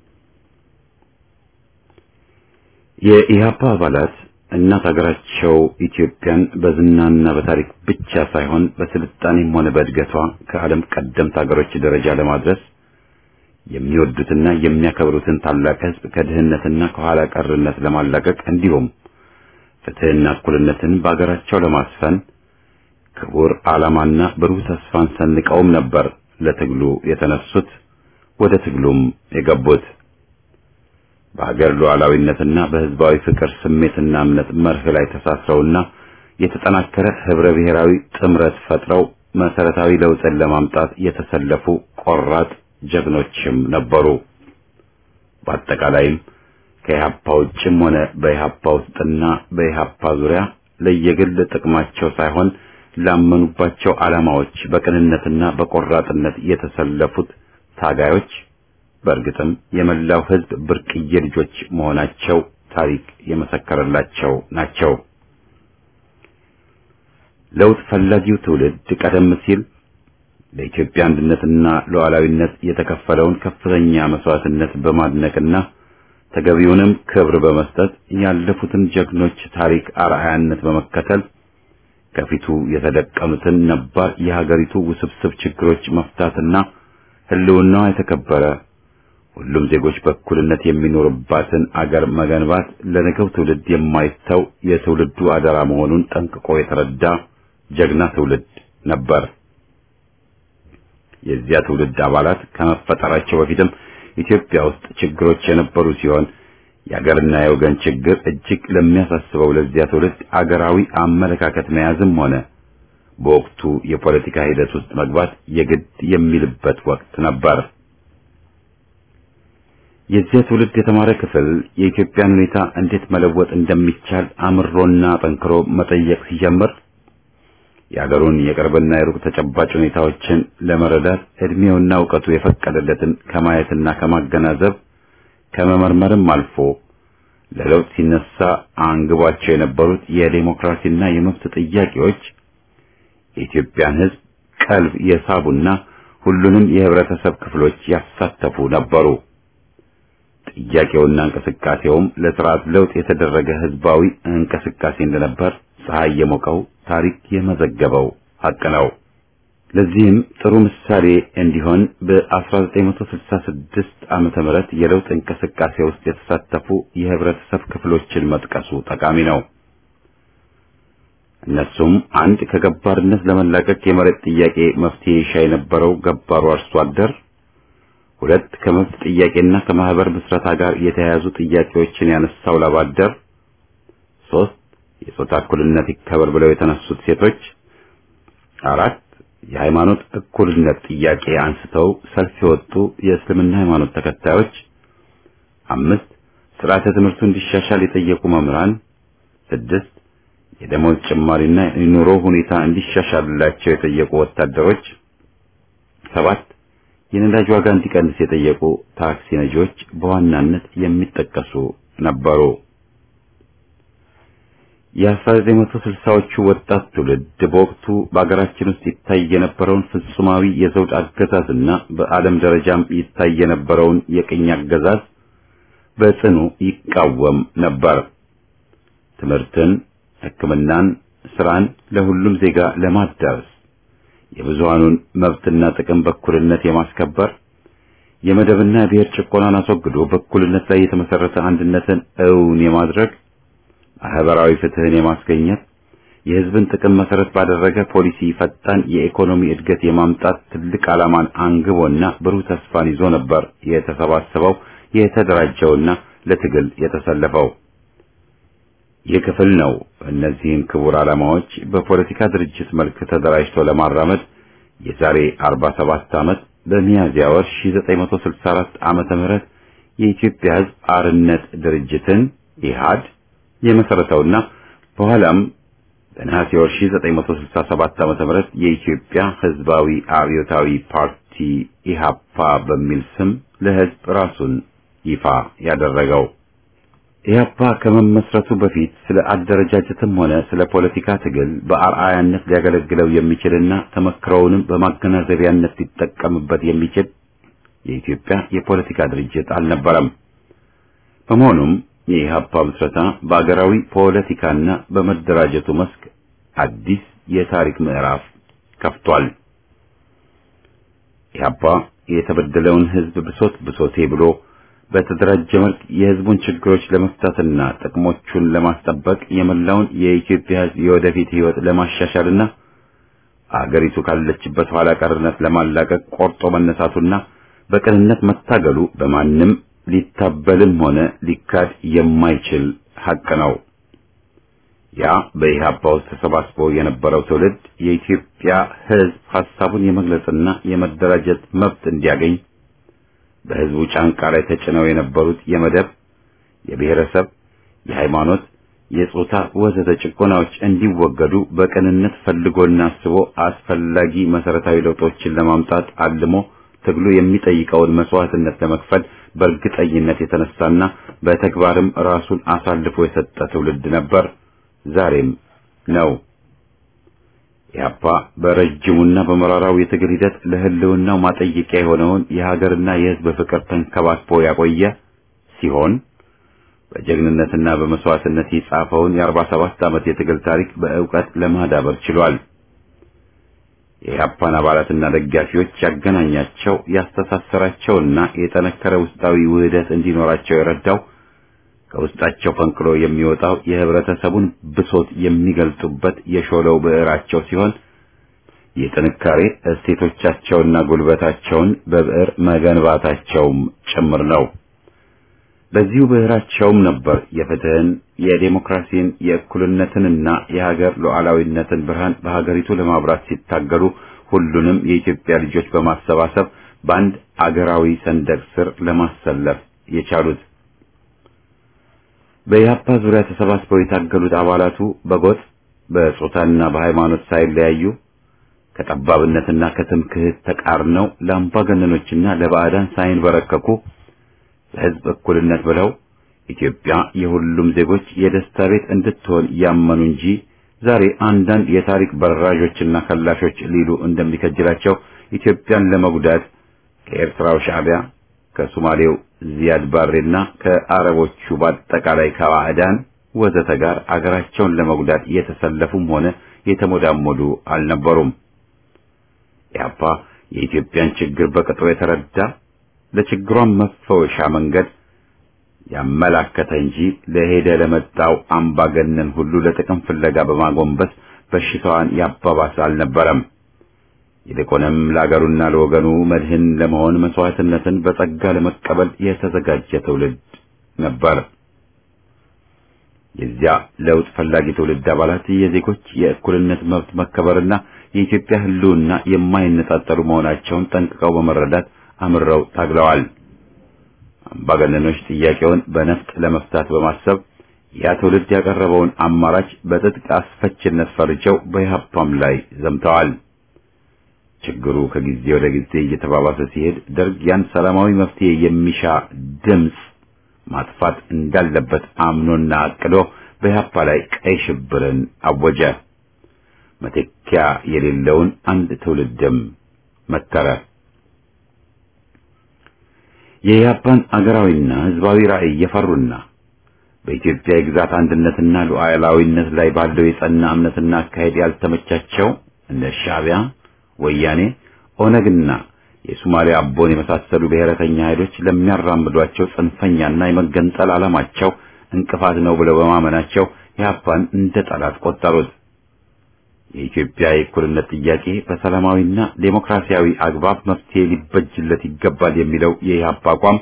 Speaker 1: የኢህአፓ አባላት እናት ሀገራቸው ኢትዮጵያን በዝናና በታሪክ ብቻ ሳይሆን በስልጣኔም ሆነ በእድገቷ ከዓለም ቀደምት ሀገሮች ደረጃ ለማድረስ የሚወዱትና የሚያከብሩትን ታላቅ ህዝብ ከድህነትና ከኋላ ቀርነት ለማላቀቅ እንዲሁም ፍትህና እኩልነትን በአገራቸው ለማስፈን ክቡር ዓላማና ብሩህ ተስፋን ሰንቀውም ነበር ለትግሉ የተነሱት ወደ ትግሉም የገቡት። በሀገር ሉዓላዊነትና በህዝባዊ ፍቅር ስሜትና እምነት መርህ ላይ ተሳስረውና የተጠናከረ ህብረ ብሔራዊ ጥምረት ፈጥረው መሰረታዊ ለውጥን ለማምጣት የተሰለፉ ቆራጥ ጀግኖችም ነበሩ። በአጠቃላይም ከኢህአፓ ውጭም ሆነ በኢህአፓ ውስጥና በኢህአፓ ዙሪያ ለየግል ጥቅማቸው ሳይሆን ላመኑባቸው ዓላማዎች በቅንነትና በቆራጥነት የተሰለፉት ታጋዮች በእርግጥም የመላው ህዝብ ብርቅዬ ልጆች መሆናቸው ታሪክ የመሰከረላቸው ናቸው። ለውጥ ፈላጊው ትውልድ ቀደም ሲል ለኢትዮጵያ አንድነትና ሉዓላዊነት የተከፈለውን ከፍተኛ መስዋዕትነት በማድነቅና ተገቢውንም ክብር በመስጠት ያለፉትን ጀግኖች ታሪክ አርአያነት በመከተል ከፊቱ የተደቀኑትን ነባር የሀገሪቱ ውስብስብ ችግሮች መፍታትና ህልውናዋ የተከበረ ሁሉም ዜጎች በእኩልነት የሚኖርባትን አገር መገንባት ለነገው ትውልድ የማይተው የትውልዱ አደራ መሆኑን ጠንቅቆ የተረዳ ጀግና ትውልድ ነበር። የዚያ ትውልድ አባላት ከመፈጠራቸው በፊትም ኢትዮጵያ ውስጥ ችግሮች የነበሩ ሲሆን የአገርና የወገን ችግር እጅግ ለሚያሳስበው ለዚያ ትውልድ አገራዊ አመለካከት መያዝም ሆነ በወቅቱ የፖለቲካ ሂደት ውስጥ መግባት የግድ የሚልበት ወቅት ነበር። የዚያ ትውልድ የተማረ ክፍል የኢትዮጵያን ሁኔታ እንዴት መለወጥ እንደሚቻል አምሮና ጠንክሮ መጠየቅ ሲጀምር የአገሩን የቅርብና የሩቅ ተጨባጭ ሁኔታዎችን ለመረዳት እድሜውና እውቀቱ የፈቀደለትን ከማየትና ከማገናዘብ ከመመርመርም አልፎ ለለውጥ ሲነሳ አንግቧቸው የነበሩት የዴሞክራሲና የመብት ጥያቄዎች የኢትዮጵያን ሕዝብ ቀልብ የሳቡና ሁሉንም የህብረተሰብ ክፍሎች ያሳተፉ ነበሩ። ጥያቄውና እንቅስቃሴውም ለስርዓት ለውጥ የተደረገ ህዝባዊ እንቅስቃሴ እንደነበር ፀሐይ የሞቀው ታሪክ የመዘገበው ሀቅ ነው። ለዚህም ጥሩ ምሳሌ እንዲሆን በ1966 ዓመተ ምህረት የለውጥ እንቅስቃሴ ውስጥ የተሳተፉ የህብረተሰብ ክፍሎችን መጥቀሱ ጠቃሚ ነው። እነሱም አንድ ከገባርነት ለመላቀቅ የመሬት ጥያቄ መፍትሄ ይሻ የነበረው ገባሩ አርሶ አደር፣ ሁለት ከመብት ጥያቄና ከማህበር ምስረታ ጋር የተያያዙ ጥያቄዎችን ያነሳው ላብ አደር፣ ሶስት የጾታ እኩልነት ይከበር ብለው የተነሱት ሴቶች፣ አራት የሃይማኖት እኩልነት ጥያቄ አንስተው ሰልፍ የወጡ የእስልምና ሃይማኖት ተከታዮች፣ አምስት ስርዓተ ትምህርቱ እንዲሻሻል የጠየቁ መምህራን፣ ስድስት የደሞዝ ጭማሪና የኑሮ ሁኔታ እንዲሻሻልላቸው የጠየቁ ወታደሮች፣ ሰባት የነዳጅ ዋጋ እንዲቀንስ የጠየቁ ታክሲ ነጂዎች በዋናነት የሚጠቀሱ ነበሩ። የ1960ዎቹ ወጣት ትውልድ በወቅቱ በአገራችን ውስጥ ይታይ የነበረውን ፍጹማዊ የዘውድ አገዛዝና በዓለም ደረጃም ይታይ የነበረውን የቅኝ አገዛዝ በጽኑ ይቃወም ነበር። ትምህርትን፣ ሕክምናን፣ ስራን ለሁሉም ዜጋ ለማዳረስ የብዙሃኑን መብትና ጥቅም በእኩልነት የማስከበር የመደብና የብሔር ጭቆናን አስወግዶ በእኩልነት ላይ የተመሰረተ አንድነትን እውን የማድረግ ማህበራዊ ፍትህን የማስገኘት የህዝብን ጥቅም መሰረት ባደረገ ፖሊሲ ፈጣን የኢኮኖሚ እድገት የማምጣት ትልቅ ዓላማን አንግቦና ብሩህ ተስፋን ይዞ ነበር የተሰባሰበው የተደራጀውና ለትግል የተሰለፈው። ይህ ክፍል ነው እነዚህን ክቡር ዓላማዎች በፖለቲካ ድርጅት መልክ ተደራጅቶ ለማራመድ የዛሬ 47 ዓመት በሚያዝያ ወር 1964 ዓመተ ምህረት የኢትዮጵያ ሕዝብ አርነት ድርጅትን ኢህአድ የመሰረተውና በኋላም በነሐሴ ወር 1967 ዓመተ ምህረት የኢትዮጵያ ሕዝባዊ አብዮታዊ ፓርቲ ኢሃፓ በሚል ስም ለሕዝብ ራሱን ይፋ ያደረገው ኢህአፓ ከመመስረቱ በፊት ስለ አደረጃጀትም ሆነ ስለ ፖለቲካ ትግል በአርአያነት ሊያገለግለው የሚችልና ተመክሮውንም በማገናዘቢያነት ሊጠቀምበት የሚችል የኢትዮጵያ የፖለቲካ ድርጅት አልነበረም። በመሆኑም የኢህአፓ ምስረታ በአገራዊ ፖለቲካና በመደራጀቱ መስክ አዲስ የታሪክ ምዕራፍ ከፍቷል። ኢህአፓ የተበደለውን ህዝብ ብሶት ብሶቴ ብሎ በተደራጀ መልክ የህዝቡን ችግሮች ለመፍታትና ጥቅሞቹን ለማስጠበቅ የመላውን የኢትዮጵያ ህዝብ የወደፊት ህይወት ለማሻሻልና አገሪቱ ካለችበት ኋላ ቀርነት ለማላቀቅ ቆርጦ መነሳቱና በቅንነት መታገሉ በማንም ሊታበልም ሆነ ሊካድ የማይችል ሐቅ ነው። ያ በኢህአፓ ውስጥ ተሰባስቦ የነበረው ትውልድ የኢትዮጵያ ህዝብ ሐሳቡን የመግለጽና የመደራጀት መብት እንዲያገኝ በህዝቡ ጫንቃ ላይ ተጭነው የነበሩት የመደብ፣ የብሔረሰብ፣ የሃይማኖት፣ የጾታ ወዘተ ጭቆናዎች እንዲወገዱ በቅንነት ፈልጎና አስቦ አስፈላጊ መሰረታዊ ለውጦችን ለማምጣት አልሞ ትግሉ የሚጠይቀውን መስዋዕትነት ለመክፈል በእርግጠኝነት የተነሳና በተግባርም ራሱን አሳልፎ የሰጠ ትውልድ ነበር፣ ዛሬም ነው። ኢህአፓ በረጅሙና በመራራው የትግል ሂደት ለህልውናው ማጠየቂያ የሆነውን የሀገርና የህዝብ ፍቅር ተንከባክቦ ያቆየ ሲሆን በጀግንነትና በመስዋዕትነት የጻፈውን የአርባ ሰባት ዓመት የትግል ታሪክ በእውቀት ለማዳበር ችሏል። የኢህአፓን አባላትና ደጋፊዎች ያገናኛቸው ያስተሳሰራቸውና የጠነከረ ውስጣዊ ውህደት እንዲኖራቸው የረዳው ከውስጣቸው ፈንቅሎ የሚወጣው የህብረተሰቡን ብሶት የሚገልጡበት የሾለው ብዕራቸው ሲሆን የጥንካሬ እሴቶቻቸውና ጉልበታቸውን በብዕር መገንባታቸውም ጭምር ነው። በዚሁ ብዕራቸውም ነበር የፍትህን፣ የዴሞክራሲን፣ የእኩልነትንና የሀገር ሉዓላዊነትን ብርሃን በሀገሪቱ ለማብራት ሲታገሉ ሁሉንም የኢትዮጵያ ልጆች በማሰባሰብ በአንድ አገራዊ ሰንደቅ ስር ለማሰለፍ የቻሉት። በኢህአፓ ዙሪያ ተሰባስበው የታገሉት አባላቱ በጎጥ በጾታና በሃይማኖት ሳይለያዩ ከጠባብነትና ከትምክህት ተቃርነው ለአምባገነኖችና ለባዕዳን ሳይንበረከኩ ለህዝብ እኩልነት ብለው ኢትዮጵያ የሁሉም ዜጎች የደስታ ቤት እንድትሆን ያመኑ እንጂ ዛሬ አንዳንድ የታሪክ በራዦችና ከላሾች ሊሉ እንደሚከጅላቸው ኢትዮጵያን ለመጉዳት ከኤርትራው ሻዕቢያ ከሶማሌው ዚያድ ባሬና ከአረቦቹ በአጠቃላይ ከባዕዳን ወዘተ ጋር አገራቸውን ለመጉዳት የተሰለፉም ሆነ የተሞዳሞዱ አልነበሩም። ኢህአፓ የኢትዮጵያን ችግር በቅጡ የተረዳ ለችግሯን መፈወሻ መንገድ ያመላከተ እንጂ ለሄደ ለመጣው አምባገነን ሁሉ ለጥቅም ፍለጋ በማጎንበስ በሽታዋን ያባባሰ አልነበረም። ይልቁንም ለአገሩና ለወገኑ መድህን ለመሆን መስዋዕትነትን በጸጋ ለመቀበል የተዘጋጀ ትውልድ ነበር። የዚያ ለውጥ ፈላጊ ትውልድ አባላት የዜጎች የእኩልነት መብት መከበርና የኢትዮጵያ ሕልውና የማይነጣጠሉ መሆናቸውን ጠንቅቀው በመረዳት አምረው ታግለዋል። አምባገነኖች ጥያቄውን በነፍጥ ለመፍታት በማሰብ ያ ትውልድ ያቀረበውን አማራጭ በትጥቅ አስፈችነት ፈርጀው በኢህአፓም ላይ ዘምተዋል። ችግሩ ከጊዜ ወደ ጊዜ እየተባባሰ ሲሄድ ደርግ ያን ሰላማዊ መፍትሄ የሚሻ ድምፅ ማጥፋት እንዳለበት አምኖና አቅዶ በኢህአፓ ላይ ቀይ ሽብርን አወጀ። መተኪያ የሌለውን አንድ ትውልድም መከረ። የኢህአፓን አገራዊና ህዝባዊ ራዕይ የፈሩና በኢትዮጵያ የግዛት አንድነትና ሉዓላዊነት ላይ ባለው የጸና እምነትና አካሄድ ያልተመቻቸው እነ ሻዕቢያ፣ ወያኔ፣ ኦነግና የሶማሊያ አቦን የመሳሰሉ ብሔረተኛ ኃይሎች ለሚያራምዷቸው ጽንፈኛና የመገንጠል ዓላማቸው እንቅፋት ነው ብለው በማመናቸው ኢህአፓን እንደ ጠላት ቆጠሩት። የኢትዮጵያ የእኩልነት ጥያቄ በሰላማዊና ዴሞክራሲያዊ አግባብ መፍትሄ ሊበጅለት ይገባል የሚለው የኢህአፓ አቋም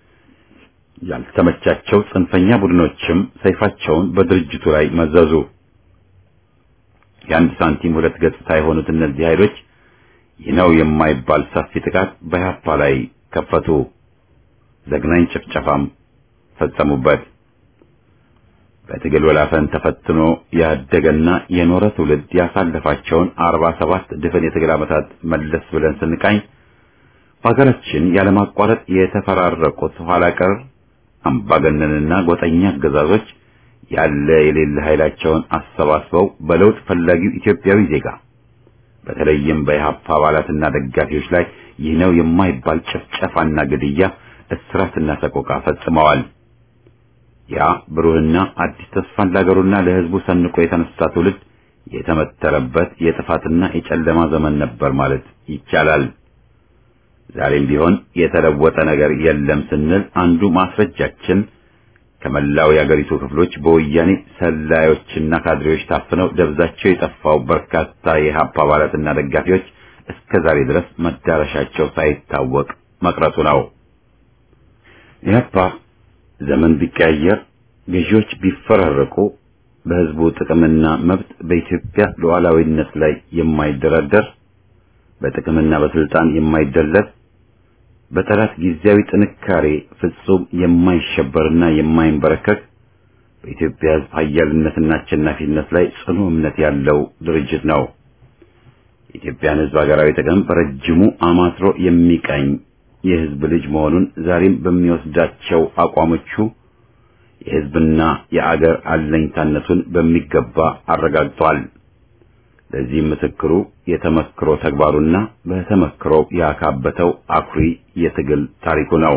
Speaker 1: ያልተመቻቸው ጽንፈኛ ቡድኖችም ሰይፋቸውን በድርጅቱ ላይ መዘዙ። የአንድ ሳንቲም ሁለት ገጽታ የሆኑት እነዚህ ኃይሎች ይህ ነው የማይባል ሰፊ ጥቃት በኢህአፓ ላይ ከፈቱ። ዘግናኝ ጭፍጨፋም ፈጸሙበት። በትግል ወላፈን ተፈትኖ ያደገና የኖረ ትውልድ ያሳለፋቸውን አርባ ሰባት ድፍን የትግል ዓመታት መለስ ብለን ስንቃኝ በሀገራችን ያለማቋረጥ የተፈራረቁት ኋላ ቀር አምባገነንና ጎጠኛ አገዛዞች ያለ የሌለ ኃይላቸውን አሰባስበው በለውጥ ፈላጊው ኢትዮጵያዊ ዜጋ በተለይም በኢህአፓ አባላትና ደጋፊዎች ላይ ይህ ነው የማይባል ጭፍጨፋና ግድያ፣ እስራትና ሰቆቃ ፈጽመዋል። ያ ብሩህና አዲስ ተስፋን ለሀገሩና ለሕዝቡ ሰንቆ የተነሳ ትውልድ የተመተረበት የጥፋትና የጨለማ ዘመን ነበር ማለት ይቻላል። ዛሬም ቢሆን የተለወጠ ነገር የለም ስንል አንዱ ማስረጃችን ከመላው የአገሪቱ ክፍሎች በወያኔ ሰላዮችና ካድሬዎች ታፍነው ደብዛቸው የጠፋው በርካታ የኢህአፓ አባላትና ደጋፊዎች እስከ ዛሬ ድረስ መዳረሻቸው ሳይታወቅ መቅረቱ ነው። ኢህአፓ ዘመን ቢቀያየር፣ ገዢዎች ቢፈራረቁ፣ በህዝቡ ጥቅምና መብት በኢትዮጵያ ሉዓላዊነት ላይ የማይደራደር በጥቅምና በስልጣን የማይደለስ በጠላት ጊዜያዊ ጥንካሬ ፍጹም የማይሸበርና የማይንበረከክ በኢትዮጵያ ህዝብ ኃያልነትና አሸናፊነት ላይ ጽኑ እምነት ያለው ድርጅት ነው። የኢትዮጵያን ህዝብ ሀገራዊ ጥቅም በረጅሙ አማትሮ የሚቀኝ የህዝብ ልጅ መሆኑን ዛሬም በሚወስዳቸው አቋሞቹ የህዝብና የአገር አለኝታነቱን በሚገባ አረጋግጧል። ለዚህም ምስክሩ የተመክሮ ተግባሩና በተመክሮ ያካበተው አኩሪ የትግል ታሪኩ ነው።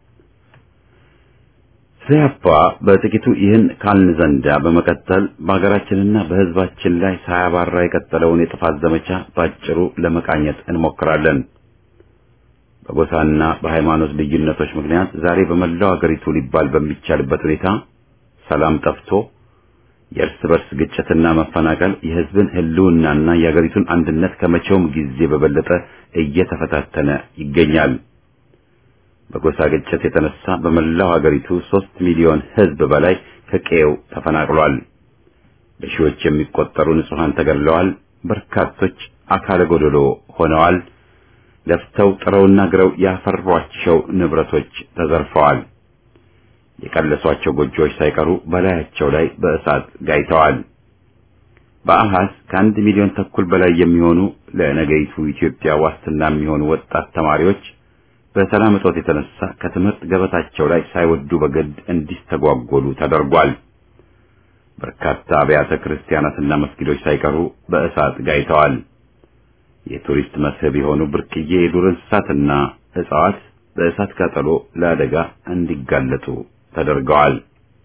Speaker 1: ኢህአፓ በጥቂቱ ይህን ካልን ዘንዳ በመቀጠል በሀገራችንና በህዝባችን ላይ ሳያባራ የቀጠለውን የጥፋት ዘመቻ ባጭሩ ለመቃኘት እንሞክራለን። በጎሳና በሃይማኖት ልዩነቶች ምክንያት ዛሬ በመላው አገሪቱ ሊባል በሚቻልበት ሁኔታ ሰላም ጠፍቶ የእርስ በርስ ግጭትና መፈናቀል የህዝብን ህልውናና የአገሪቱን አንድነት ከመቼውም ጊዜ በበለጠ እየተፈታተነ ይገኛል። በጎሳ ግጭት የተነሳ በመላው አገሪቱ ሦስት ሚሊዮን ህዝብ በላይ ከቀየው ተፈናቅሏል። በሺዎች የሚቆጠሩ ንጹሃን ተገድለዋል። በርካቶች አካለ ጎደሎ ሆነዋል። ለፍተው ጥረውና ግረው ያፈሯቸው ንብረቶች ተዘርፈዋል። የቀለሷቸው ጎጆዎች ሳይቀሩ በላያቸው ላይ በእሳት ጋይተዋል። በአሃዝ ከአንድ ሚሊዮን ተኩል በላይ የሚሆኑ ለነገይቱ ኢትዮጵያ ዋስትና የሚሆኑ ወጣት ተማሪዎች በሰላም እጦት የተነሳ ከትምህርት ገበታቸው ላይ ሳይወዱ በግድ እንዲስተጓጎሉ ተደርጓል። በርካታ አብያተ ክርስቲያናትና መስጊዶች ሳይቀሩ በእሳት ጋይተዋል። የቱሪስት መስህብ የሆኑ ብርቅዬ የዱር እንስሳትና እጽዋት በእሳት ቃጠሎ ለአደጋ እንዲጋለጡ ተደርገዋል።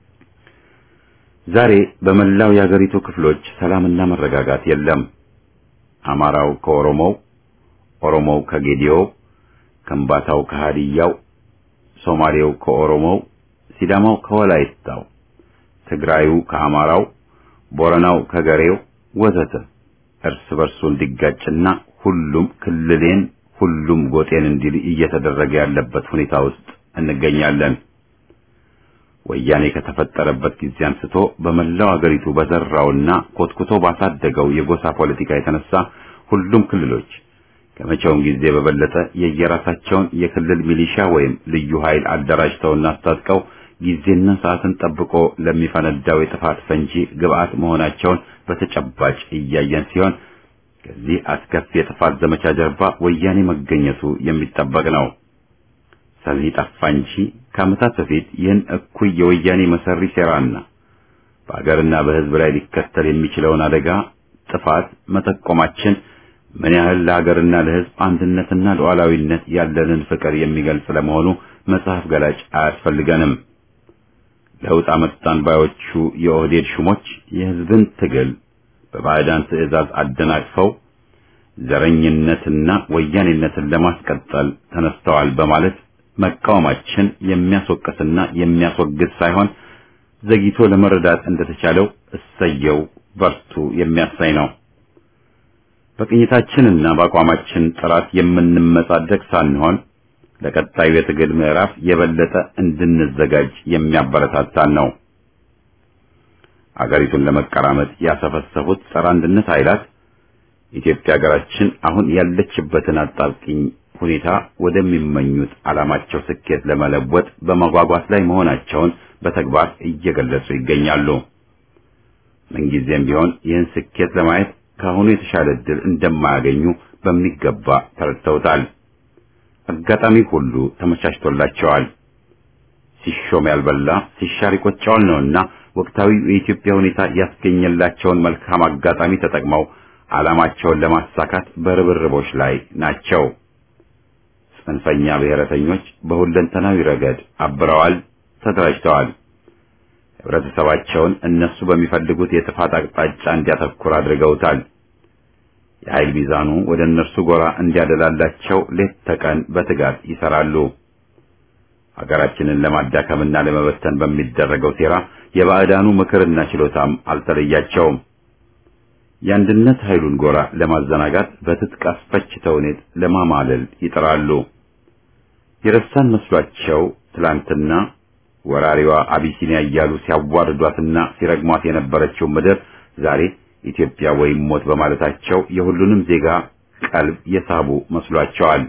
Speaker 1: ዛሬ በመላው የአገሪቱ ክፍሎች ሰላምና መረጋጋት የለም። አማራው ከኦሮሞው፣ ኦሮሞው ከጌዲዮው፣ ከምባታው ከሃዲያው፣ ሶማሌው ከኦሮሞው፣ ሲዳማው ከወላይታው፣ ትግራዩ ከአማራው፣ ቦረናው ከገሬው ወዘተ እርስ በርሱ እንዲጋጭና ሁሉም ክልሌን ሁሉም ጎጤን እንዲል እየተደረገ ያለበት ሁኔታ ውስጥ እንገኛለን። ወያኔ ከተፈጠረበት ጊዜ አንስቶ በመላው አገሪቱ በዘራውና ኮትኩቶ ባሳደገው የጎሳ ፖለቲካ የተነሳ ሁሉም ክልሎች ከመቼውም ጊዜ በበለጠ የየራሳቸውን የክልል ሚሊሻ ወይም ልዩ ኃይል አደራጅተውና አስታጥቀው ጊዜና ሰዓትን ጠብቆ ለሚፈነዳው የጥፋት ፈንጂ ግብአት መሆናቸውን በተጨባጭ እያየን ሲሆን ከዚህ አስከፊ የጥፋት ዘመቻ ጀርባ ወያኔ መገኘቱ የሚጠበቅ ነው። ሰሚ ጠፋ እንጂ ከዓመታት በፊት ይህን እኩይ የወያኔ መሰሪ ሴራና በአገርና በሕዝብ ላይ ሊከተል የሚችለውን አደጋ ጥፋት መጠቆማችን ምን ያህል ለሀገርና ለሕዝብ አንድነትና ሉዓላዊነት ያለንን ፍቅር የሚገልጽ ለመሆኑ መጽሐፍ ገላጭ አያስፈልገንም። ለውጥ አመጣን ባዮቹ የኦህዴድ ሹሞች የሕዝብን ትግል በባዕዳን ትዕዛዝ አደናቅፈው ዘረኝነትና ወያኔነትን ለማስቀጠል ተነስተዋል በማለት መቃወማችን የሚያስወቅስና የሚያስወግዝ ሳይሆን ዘግይቶ ለመረዳት እንደተቻለው እሰየው በርቱ የሚያሳይ ነው። በቅኝታችንና በአቋማችን ጥራት የምንመጻደቅ ሳንሆን ለቀጣዩ የትግል ምዕራፍ የበለጠ እንድንዘጋጅ የሚያበረታታን ነው። አገሪቱን ለመቀራመጥ ያሰፈሰፉት ጸረ አንድነት ኃይላት ኢትዮጵያ ሀገራችን አሁን ያለችበትን አጣብቂኝ ሁኔታ ወደሚመኙት ዓላማቸው ስኬት ለመለወጥ በመጓጓት ላይ መሆናቸውን በተግባር እየገለጹ ይገኛሉ። ምንጊዜም ቢሆን ይህን ስኬት ለማየት ከአሁኑ የተሻለ ዕድል እንደማያገኙ በሚገባ ተረድተውታል። አጋጣሚ ሁሉ ተመቻችቶላቸዋል። ሲሾም ያልበላ ሲሻር ይቆጨዋል ነውና ወቅታዊ የኢትዮጵያ ሁኔታ ያስገኘላቸውን መልካም አጋጣሚ ተጠቅመው ዓላማቸውን ለማሳካት በርብርቦች ላይ ናቸው። ጽንፈኛ ብሔረተኞች በሁለንተናዊ ረገድ አብረዋል፣ ተደራጅተዋል። ህብረተሰባቸውን እነሱ በሚፈልጉት የጥፋት አቅጣጫ እንዲያተኩር አድርገውታል። የኃይል ሚዛኑ ወደ እነርሱ ጎራ እንዲያደላላቸው ሌት ተቀን በትጋት ይሰራሉ። ሀገራችንን ለማዳከምና ለመበተን በሚደረገው ሴራ የባዕዳኑ ምክርና ችሎታም አልተለያቸውም። የአንድነት ኃይሉን ጎራ ለማዘናጋት በትጥቅ አስፈች ተውኔት ለማማለል ይጥራሉ። የረሳን መስሏቸው ትላንትና ወራሪዋ አቢሲኒያ እያሉ ሲያዋርዷትና ሲረግሟት የነበረችው ምድር ዛሬ ኢትዮጵያ ወይም ሞት በማለታቸው የሁሉንም ዜጋ ቀልብ የሳቡ መስሏቸዋል።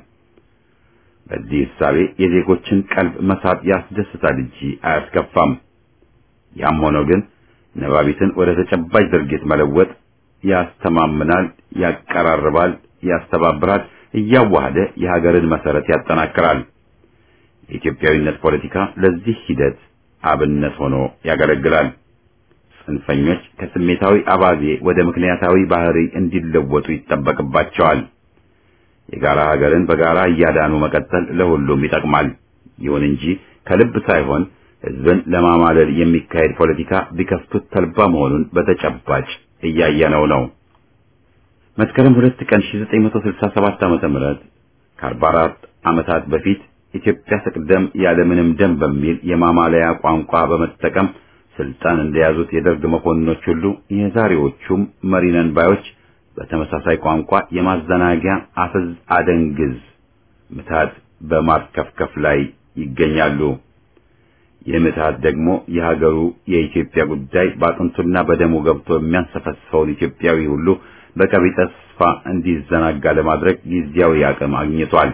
Speaker 1: በዚህ እሳቤ የዜጎችን ቀልብ መሳብ ያስደስታል እንጂ አያስከፋም። ያም ሆኖ ግን ነባቢትን ወደ ተጨባጭ ድርጊት መለወጥ ያስተማምናል፣ ያቀራርባል፣ ያስተባብራል፣ እያዋሃደ የሀገርን መሰረት ያጠናክራል። የኢትዮጵያዊነት ፖለቲካ ለዚህ ሂደት አብነት ሆኖ ያገለግላል። ጽንፈኞች ከስሜታዊ አባዜ ወደ ምክንያታዊ ባህሪ እንዲለወጡ ይጠበቅባቸዋል። የጋራ ሀገርን በጋራ እያዳኑ መቀጠል ለሁሉም ይጠቅማል። ይሁን እንጂ ከልብ ሳይሆን ሕዝብን ለማማለል የሚካሄድ ፖለቲካ ቢከፍቱት ተልባ መሆኑን በተጨባጭ እያየነው ነው። መስከረም ሁለት ቀን 1967 ዓመተ ምህረት ከ44 ዓመታት በፊት ኢትዮጵያ ትቅደም ያለምንም ደም በሚል የማማለያ ቋንቋ በመጠቀም ስልጣን እንደያዙት የደርግ መኮንኖች ሁሉ የዛሬዎቹም መሪነን ባዮች በተመሳሳይ ቋንቋ የማዘናጊያ አፍዝ አደንግዝ ምታት በማርከፍከፍ ላይ ይገኛሉ። ይህ ምትሃት ደግሞ የሀገሩ የኢትዮጵያ ጉዳይ በአጥንቱና በደሙ ገብቶ የሚያንሰፈስፈውን ኢትዮጵያዊ ሁሉ በቀቢጸ ተስፋ እንዲዘናጋ ለማድረግ ጊዜያዊ አቅም አግኝቷል።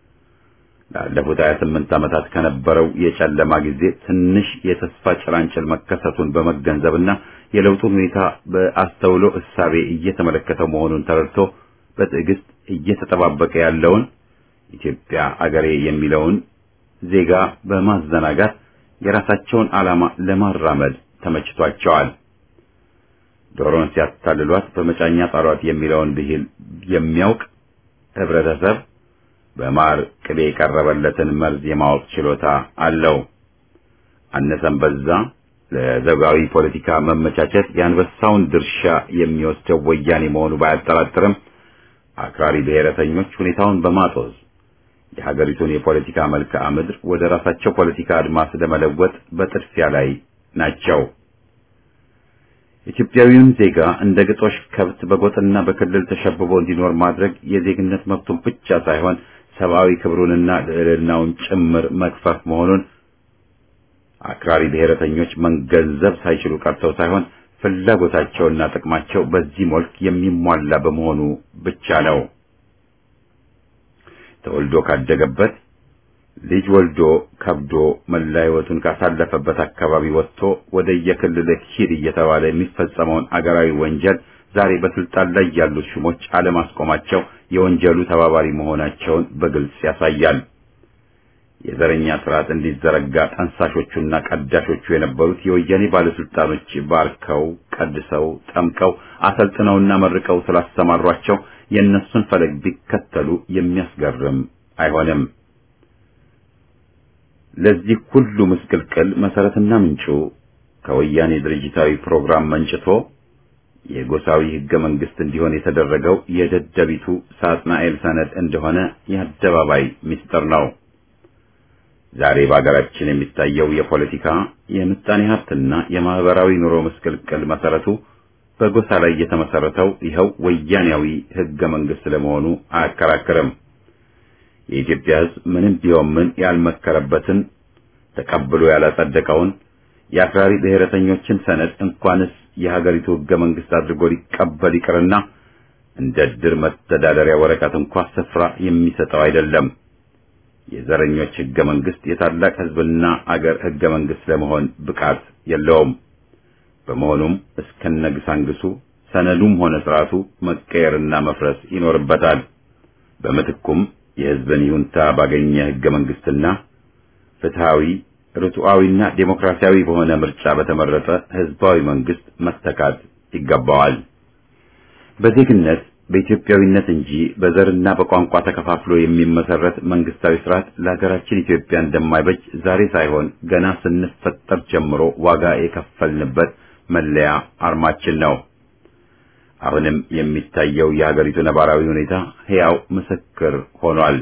Speaker 1: ላለፉት 28 ዓመታት ከነበረው የጨለማ ጊዜ ትንሽ የተስፋ ጭላንጭል መከሰቱን በመገንዘብና የለውጡን ሁኔታ በአስተውሎ እሳቤ እየተመለከተው መሆኑን ተረድቶ በትዕግስት እየተጠባበቀ ያለውን ኢትዮጵያ አገሬ የሚለውን ዜጋ በማዘናጋት የራሳቸውን ዓላማ ለማራመድ ተመችቷቸዋል። ዶሮን ሲያታልሏት በመጫኛ ጣሏት የሚለውን ብሂል የሚያውቅ ህብረተሰብ በማር ቅቤ የቀረበለትን መርዝ የማወቅ ችሎታ አለው። አነሰም በዛ ለዘውጋዊ ፖለቲካ መመቻቸት የአንበሳውን ድርሻ የሚወስደው ወያኔ መሆኑ ባያጠራጥርም አክራሪ ብሔረተኞች ሁኔታውን በማጦዝ የሀገሪቱን የፖለቲካ መልክዓ ምድር ወደ ራሳቸው ፖለቲካ አድማስ ለመለወጥ በጥድፊያ ላይ ናቸው። ኢትዮጵያዊውን ዜጋ እንደ ግጦሽ ከብት በጎጥና በክልል ተሸብቦ እንዲኖር ማድረግ የዜግነት መብቱን ብቻ ሳይሆን ሰብአዊ ክብሩንና ልዕልናውን ጭምር መግፈፍ መሆኑን አክራሪ ብሔረተኞች መገንዘብ ሳይችሉ ቀርተው ሳይሆን ፍላጎታቸውና ጥቅማቸው በዚህ መልክ የሚሟላ በመሆኑ ብቻ ነው። ተወልዶ ካደገበት ልጅ ወልዶ ከብዶ መላ ሕይወቱን ካሳለፈበት አካባቢ ወጥቶ ወደ የክልል ሂድ እየተባለ የሚፈጸመውን አገራዊ ወንጀል ዛሬ በስልጣን ላይ ያሉት ሹሞች አለማስቆማቸው የወንጀሉ ተባባሪ መሆናቸውን በግልጽ ያሳያል። የዘረኛ ስርዓት እንዲዘረጋ ጠንሳሾቹና ቀዳሾቹ የነበሩት የወያኔ ባለስልጣኖች ባርከው፣ ቀድሰው፣ ጠምቀው፣ አሰልጥነውና መርቀው ስላስተማሯቸው የእነሱን ፈለግ ቢከተሉ የሚያስገርም አይሆንም። ለዚህ ሁሉ ምስቅልቅል መሰረትና ምንጩ ከወያኔ ድርጅታዊ ፕሮግራም መንጭቶ የጎሳዊ ህገ መንግስት እንዲሆን የተደረገው የደደቢቱ ሳጥናኤል ሰነድ እንደሆነ የአደባባይ ምስጢር ነው። ዛሬ በአገራችን የሚታየው የፖለቲካ የምጣኔ ሀብትና የማህበራዊ ኑሮ ምስቅልቅል መሰረቱ በጎሳ ላይ የተመሰረተው ይኸው ወያኔያዊ ህገ መንግስት ለመሆኑ አያከራክርም። የኢትዮጵያ ህዝብ ምንም ቢሆን ምን ያልመከረበትን ተቀብሎ ያላጸደቀውን የአክራሪ ብሔረተኞችን ሰነድ እንኳንስ የሀገሪቱ ህገ መንግስት አድርጎ ሊቀበል ይቅርና እንደ ድር መተዳደሪያ ወረቀት እንኳ ስፍራ የሚሰጠው አይደለም። የዘረኞች ህገ መንግስት የታላቅ ህዝብና አገር ህገ መንግስት ለመሆን ብቃት የለውም። በመሆኑም እስከነግሳንግሱ ሰነዱም ሆነ ስርዓቱ መቀየርና መፍረስ ይኖርበታል። በምትኩም የህዝብን ይሁንታ ባገኘ ህገ መንግስትና ፍትሃዊ ርቱዓዊና ዴሞክራሲያዊ በሆነ ምርጫ በተመረጠ ህዝባዊ መንግስት መተካት ይገባዋል። በዜግነት በኢትዮጵያዊነት እንጂ በዘርና በቋንቋ ተከፋፍሎ የሚመሰረት መንግስታዊ ስርዓት ለሀገራችን ኢትዮጵያ እንደማይበጅ ዛሬ ሳይሆን ገና ስንፈጠር ጀምሮ ዋጋ የከፈልንበት መለያ አርማችን ነው። አሁንም የሚታየው የሀገሪቱ ነባራዊ ሁኔታ ሕያው ምስክር ሆኗል።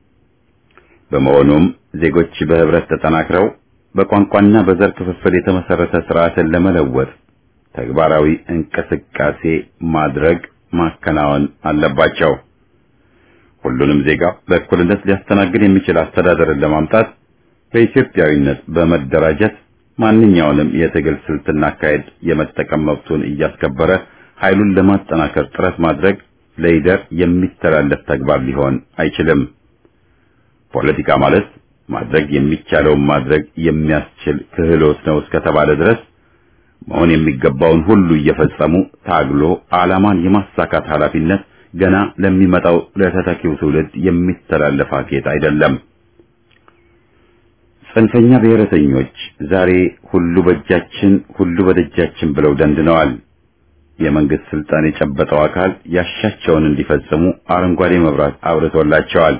Speaker 1: በመሆኑም ዜጎች በህብረት ተጠናክረው በቋንቋና በዘር ክፍፍል የተመሰረተ ስርዓትን ለመለወጥ ተግባራዊ እንቅስቃሴ ማድረግ ማከናወን አለባቸው። ሁሉንም ዜጋ በእኩልነት ሊያስተናግድ የሚችል አስተዳደርን ለማምጣት በኢትዮጵያዊነት በመደራጀት ማንኛውንም የትግል ስልትና አካሄድ የመጠቀም መብቱን እያስከበረ ኃይሉን ለማጠናከር ጥረት ማድረግ ለይደር የሚተላለፍ ተግባር ሊሆን አይችልም። ፖለቲካ ማለት ማድረግ የሚቻለውን ማድረግ የሚያስችል ክህሎት ነው እስከተባለ ድረስ መሆን የሚገባውን ሁሉ እየፈጸሙ ታግሎ ዓላማን የማሳካት ኃላፊነት ገና ለሚመጣው ለተተኪው ትውልድ የሚተላለፍ አኬት አይደለም። ጽንፈኛ ብሔረተኞች ዛሬ ሁሉ በእጃችን ሁሉ በደጃችን ብለው ደንድነዋል። የመንግስት ስልጣን የጨበጠው አካል ያሻቸውን እንዲፈጽሙ አረንጓዴ መብራት አብርቶላቸዋል።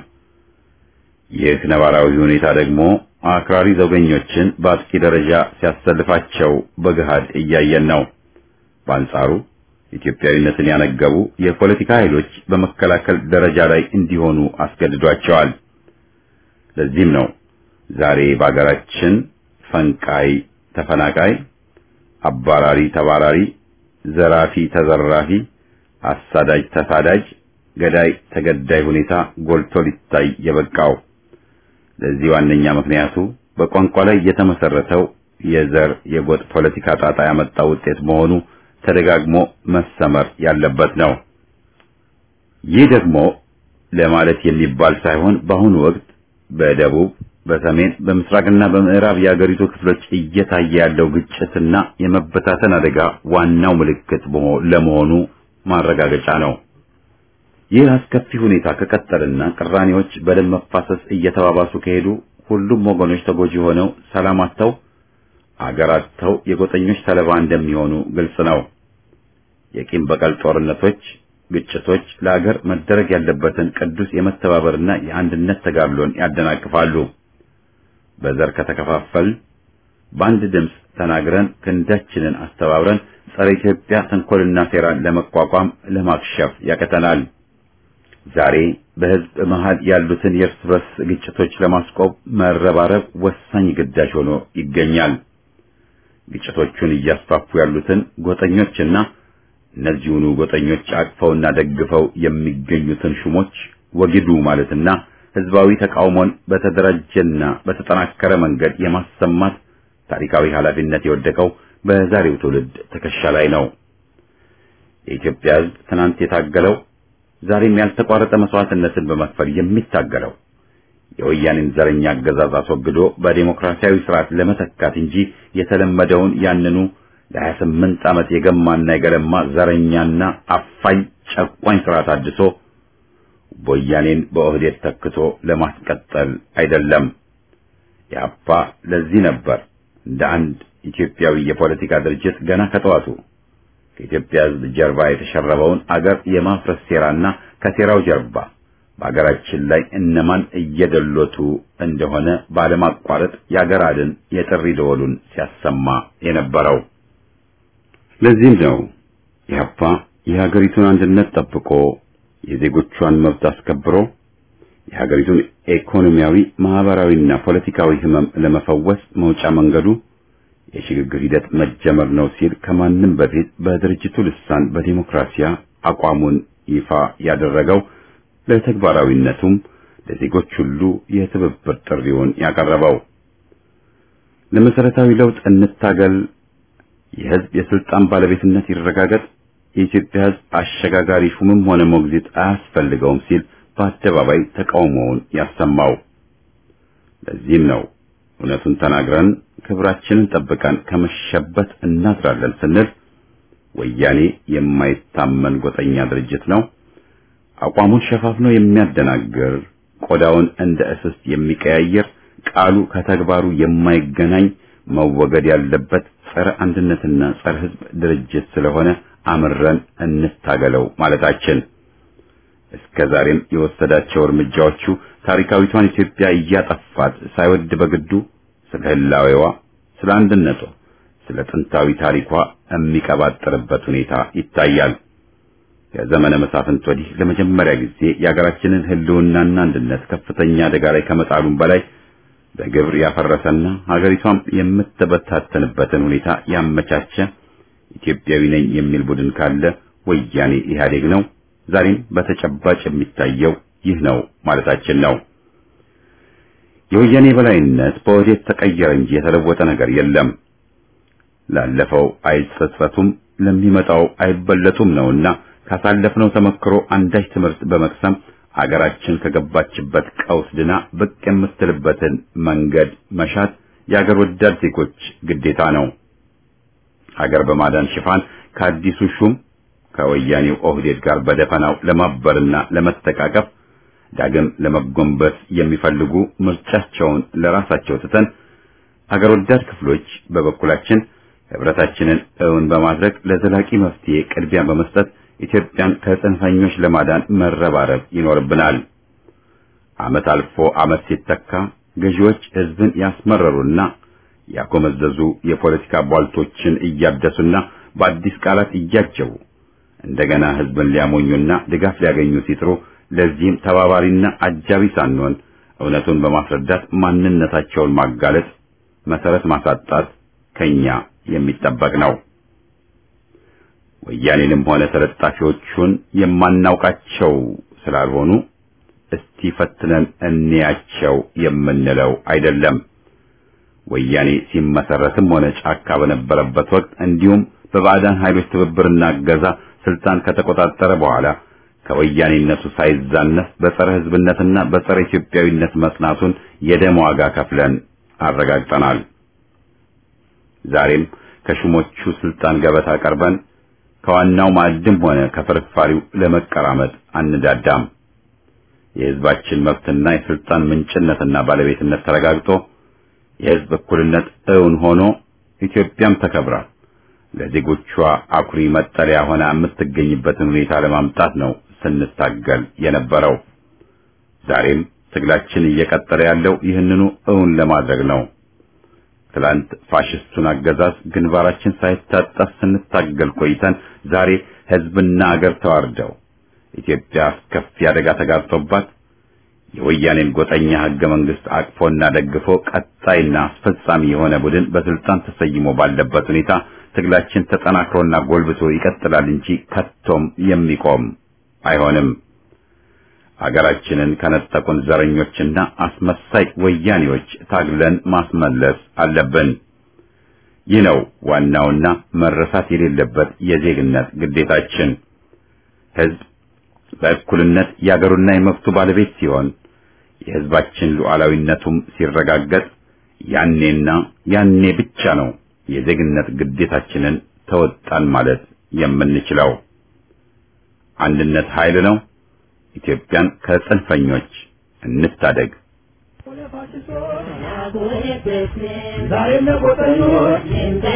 Speaker 1: ይህ ነባራዊ ሁኔታ ደግሞ አክራሪ ዘውገኞችን በአጥቂ ደረጃ ሲያሰልፋቸው በገሃድ እያየን ነው። በአንጻሩ ኢትዮጵያዊነትን ያነገቡ የፖለቲካ ኃይሎች በመከላከል ደረጃ ላይ እንዲሆኑ አስገድዷቸዋል። ለዚህም ነው ዛሬ በአገራችን ፈንቃይ ተፈናቃይ፣ አባራሪ ተባራሪ፣ ዘራፊ ተዘራፊ፣ አሳዳጅ ተሳዳጅ፣ ገዳይ ተገዳይ ሁኔታ ጎልቶ ሊታይ የበቃው። ለዚህ ዋነኛ ምክንያቱ በቋንቋ ላይ የተመሰረተው የዘር የጎጥ ፖለቲካ ጣጣ ያመጣው ውጤት መሆኑ ተደጋግሞ መሰመር ያለበት ነው። ይህ ደግሞ ለማለት የሚባል ሳይሆን በአሁኑ ወቅት በደቡብ፣ በሰሜን፣ በምስራቅና በምዕራብ የአገሪቱ ክፍሎች እየታየ ያለው ግጭትና የመበታተን አደጋ ዋናው ምልክት ለመሆኑ ማረጋገጫ ነው። ይህ አስከፊ ሁኔታ ከቀጠልና ቅራኔዎች በደም መፋሰስ እየተባባሱ ከሄዱ ሁሉም ወገኖች ተጎጂ ሆነው ሰላም አጥተው አገር አጥተው የጎጠኞች ሰለባ እንደሚሆኑ ግልጽ ነው። የቂም በቀል ጦርነቶች፣ ግጭቶች ለአገር መደረግ ያለበትን ቅዱስ የመተባበርና የአንድነት ተጋድሎን ያደናቅፋሉ። በዘር ከተከፋፈል በአንድ ድምፅ ተናግረን ክንዳችንን አስተባብረን ጸረ ኢትዮጵያ ተንኮልና ሴራን ለመቋቋም ለማክሸፍ ያቀተናል። ዛሬ በሕዝብ መሃል ያሉትን የእርስ በርስ ግጭቶች ለማስቆም መረባረብ ወሳኝ ግዳጅ ሆኖ ይገኛል። ግጭቶቹን እያስፋፉ ያሉትን ጎጠኞችና እነዚሁኑ ጎጠኞች አቅፈውና ደግፈው የሚገኙትን ሹሞች ወግዱ ማለትና ሕዝባዊ ተቃውሞን በተደራጀና በተጠናከረ መንገድ የማሰማት ታሪካዊ ኃላፊነት የወደቀው በዛሬው ትውልድ ትከሻ ላይ ነው። የኢትዮጵያ ሕዝብ ትናንት የታገለው ዛሬም ያልተቋረጠ መስዋዕትነትን በመክፈል የሚታገለው የወያኔን ዘረኛ አገዛዝ አስወግዶ በዴሞክራሲያዊ ስርዓት ለመተካት እንጂ የተለመደውን ያንኑ ለሀያ ስምንት ዓመት የገማና የገለማ ዘረኛና አፋኝ ጨቋኝ ስርዓት አድሶ ወያኔን በኦህዴድ ተክቶ ለማስቀጠል አይደለም። የአፓ ለዚህ ነበር እንደ አንድ ኢትዮጵያዊ የፖለቲካ ድርጅት ገና ከጠዋቱ ከኢትዮጵያ ሕዝብ ጀርባ የተሸረበውን አገር የማፍረስ ሴራና ከሴራው ጀርባ በአገራችን ላይ እነማን እየደሎቱ እንደሆነ ባለማቋረጥ የአገር አድን የጥሪ ደወሉን ሲያሰማ የነበረው። ለዚህም ነው ኢህአፓ የሀገሪቱን አንድነት ጠብቆ የዜጎቿን መብት አስከብሮ የሀገሪቱን ኢኮኖሚያዊ፣ ማህበራዊና ፖለቲካዊ ህመም ለመፈወስ መውጫ መንገዱ የሽግግር ሂደት መጀመር ነው ሲል ከማንም በፊት በድርጅቱ ልሳን በዲሞክራሲያ አቋሙን ይፋ ያደረገው ለተግባራዊነቱም ለዜጎች ሁሉ የትብብር ጥሪውን ያቀረበው ለመሰረታዊ ለውጥ እንታገል፣ የህዝብ የስልጣን ባለቤትነት ይረጋገጥ፣ የኢትዮጵያ ሕዝብ አሸጋጋሪ ሹምም ሆነ ሞግዚት አያስፈልገውም ሲል በአደባባይ ተቃውሞውን ያሰማው። ለዚህም ነው እውነቱን ተናግረን ክብራችንን ጠብቀን ከመሸበት እናድራለን ስንል ወያኔ የማይታመን ጎጠኛ ድርጅት ነው፣ አቋሙን ሸፋፍኖ የሚያደናግር ቆዳውን እንደ እስስት የሚቀያየር ቃሉ ከተግባሩ የማይገናኝ መወገድ ያለበት ጸረ አንድነትና ጸረ ሕዝብ ድርጅት ስለሆነ አምረን እንታገለው ማለታችን እስከ ዛሬም የወሰዳቸው እርምጃዎቹ ታሪካዊቷን ኢትዮጵያ እያጠፋት ሳይወድ በግዱ ስለ ህላዌዋ፣ ስለ አንድነቷ፣ ስለ ጥንታዊ ታሪኳ የሚቀባጥርበት ሁኔታ ይታያል። ከዘመነ መሳፍንት ወዲህ ለመጀመሪያ ጊዜ የሀገራችንን ህልውናና አንድነት ከፍተኛ አደጋ ላይ ከመጣሉም በላይ በግብር ያፈረሰና ሀገሪቷም የምትበታተንበትን ሁኔታ ያመቻቸ ኢትዮጵያዊ ነኝ የሚል ቡድን ካለ ወያኔ ኢህአዴግ ነው። ዛሬም በተጨባጭ የሚታየው ይህ ነው ማለታችን ነው። የወያኔ በላይነት በወዴት ተቀየረ እንጂ የተለወጠ ነገር የለም። ላለፈው አይጸጸቱም፣ ለሚመጣው አይበለጡም ነውና ካሳለፍነው ተመክሮ አንዳች ትምህርት በመቅሰም አገራችን ከገባችበት ቀውስ ድና ብቅ የምትልበትን መንገድ መሻት የአገር ወዳድ ዜጎች ግዴታ ነው። ሀገር በማዳን ሽፋን ከአዲሱ ሹም ከወያኔው ኦህዴድ ጋር በደፈናው ለማበርና ለመተቃቀፍ ዳግም ለመጎንበስ የሚፈልጉ ምርጫቸውን ለራሳቸው ትተን ሀገር ወዳድ ክፍሎች በበኩላችን ህብረታችንን እውን በማድረግ ለዘላቂ መፍትሄ ቅድሚያ በመስጠት ኢትዮጵያን ከጽንፈኞች ለማዳን መረባረብ ይኖርብናል። ዓመት አልፎ ዓመት ሲተካ ገዢዎች ህዝብን ያስመረሩና ያጎመዘዙ የፖለቲካ ቧልቶችን እያደሱና በአዲስ ቃላት እያጀቡ እንደገና ህዝብን ሊያሞኙና ድጋፍ ሊያገኙ ሲጥሩ ለዚህም ተባባሪና አጃቢ ሳንሆን እውነቱን በማስረዳት ማንነታቸውን ማጋለጥ፣ መሰረት ማሳጣት ከኛ የሚጠበቅ ነው። ወያኔንም ሆነ ተለጣፊዎቹን የማናውቃቸው ስላልሆኑ እስቲ ፈትነን እንያቸው የምንለው አይደለም። ወያኔ ሲመሰረትም ሆነ ጫካ በነበረበት ወቅት እንዲሁም በባዕዳን ኃይሎች ትብብርና እገዛ ስልጣን ከተቆጣጠረ በኋላ ከወያኔነቱ ሳይዛነፍ በጸረ ህዝብነትና በጸረ ኢትዮጵያዊነት መጽናቱን የደም ዋጋ ከፍለን አረጋግጠናል። ዛሬም ከሹሞቹ ስልጣን ገበታ ቀርበን ከዋናው ማዕድም ሆነ ከፍርፋሪው ለመቀራመጥ አንዳዳም። የህዝባችን መብትና የስልጣን ምንጭነትና ባለቤትነት ተረጋግጦ የህዝብ እኩልነት እውን ሆኖ ኢትዮጵያም ተከብራ ለዜጎቿ አኩሪ መጠለያ ሆና የምትገኝበትን ሁኔታ ለማምጣት ነው ስንታገል የነበረው። ዛሬም ትግላችን እየቀጠለ ያለው ይህንኑ እውን ለማድረግ ነው። ትላንት ፋሽስቱን አገዛዝ ግንባራችን ሳይታጠፍ ስንታገል ቆይተን ዛሬ ህዝብና አገር ተዋርደው ኢትዮጵያ አስከፊ አደጋ ተጋርጦባት የወያኔን ጎጠኛ ህገ መንግስት አቅፎና ደግፎ ቀጣይና አስፈጻሚ የሆነ ቡድን በስልጣን ተሰይሞ ባለበት ሁኔታ ትግላችን ተጠናክሮና ጎልብቶ ይቀጥላል እንጂ ከቶም የሚቆም አይሆንም። አገራችንን ከነጠቁን ዘረኞችና አስመሳይ ወያኔዎች ታግለን ማስመለስ አለብን። ይህ ነው ዋናውና መረሳት የሌለበት የዜግነት ግዴታችን። ህዝብ በእኩልነት የአገሩና የመብቱ ባለቤት ሲሆን የህዝባችን ሉዓላዊነቱም ሲረጋገጥ ያኔና ያኔ ብቻ ነው የዜግነት ግዴታችንን ተወጣን ማለት የምንችለው። አንድነት ኃይል ነው። ኢትዮጵያን ከጽንፈኞች እንታደግ።
Speaker 4: ዛሬም ለቆጠኞች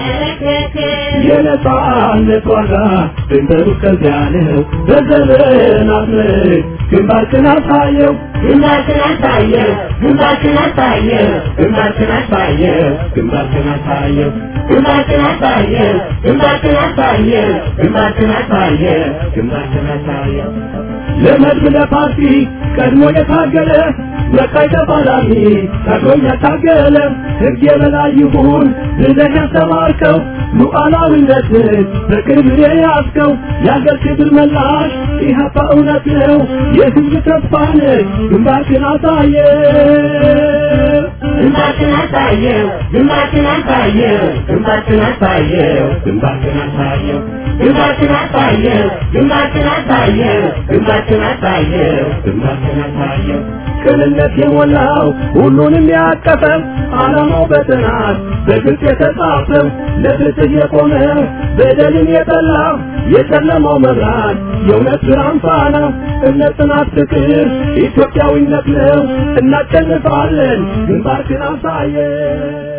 Speaker 4: የነጻነት ዋጋ ድንበሩ እስከዚያ ነው። በዘመናት ምርክ ግንባርክን አሳየው
Speaker 2: ግንባርክን አሳየው ግንባርክን አሳየው ግንባርክን አሳየው
Speaker 4: ግንባርክን አሳየው
Speaker 2: ግንባርክን አሳየው ግንባርክን አሳየው ግንባርክን አሳየው
Speaker 4: ግንባርክን አሳየው ለመድብ ለፓርቲ ቀድሞ የታገለ በቃይ ተፋላሚ ቀድሞም ያታገለ ሕግ የበላይ ይሁን ብለህ ያስተማርከው ሉዓላዊነትን በክብር የያዝከው የአገር ክብር መላሽ ኢህአፓ እውነት ነው የህዝብ ተስፋ ነህ ግንባርክን አሳየ
Speaker 2: ግንባርክን አሳየው ግንባርክን አሳየው ግንባርክን አሳየው ግንባርክን አሳየው ግንባርክን አሳየው ግንባርክን አሳየው ግንባርክን አሳየው ግንባርክን አሳየው
Speaker 4: ቅንነት የሞላው ሁሉንም ያቀፈ ዓላማው በጥናት በግልጽ የተጻፈ ለፍትህ የቆመ በደልን የጠላ የጨለማው መብራት የእውነት ብርሃን ፋና እምነት፣ ጽናት፣ ፍቅር ኢትዮጵያዊነት ነው። እናሸንፋለን። ግንባርክን አሳየን።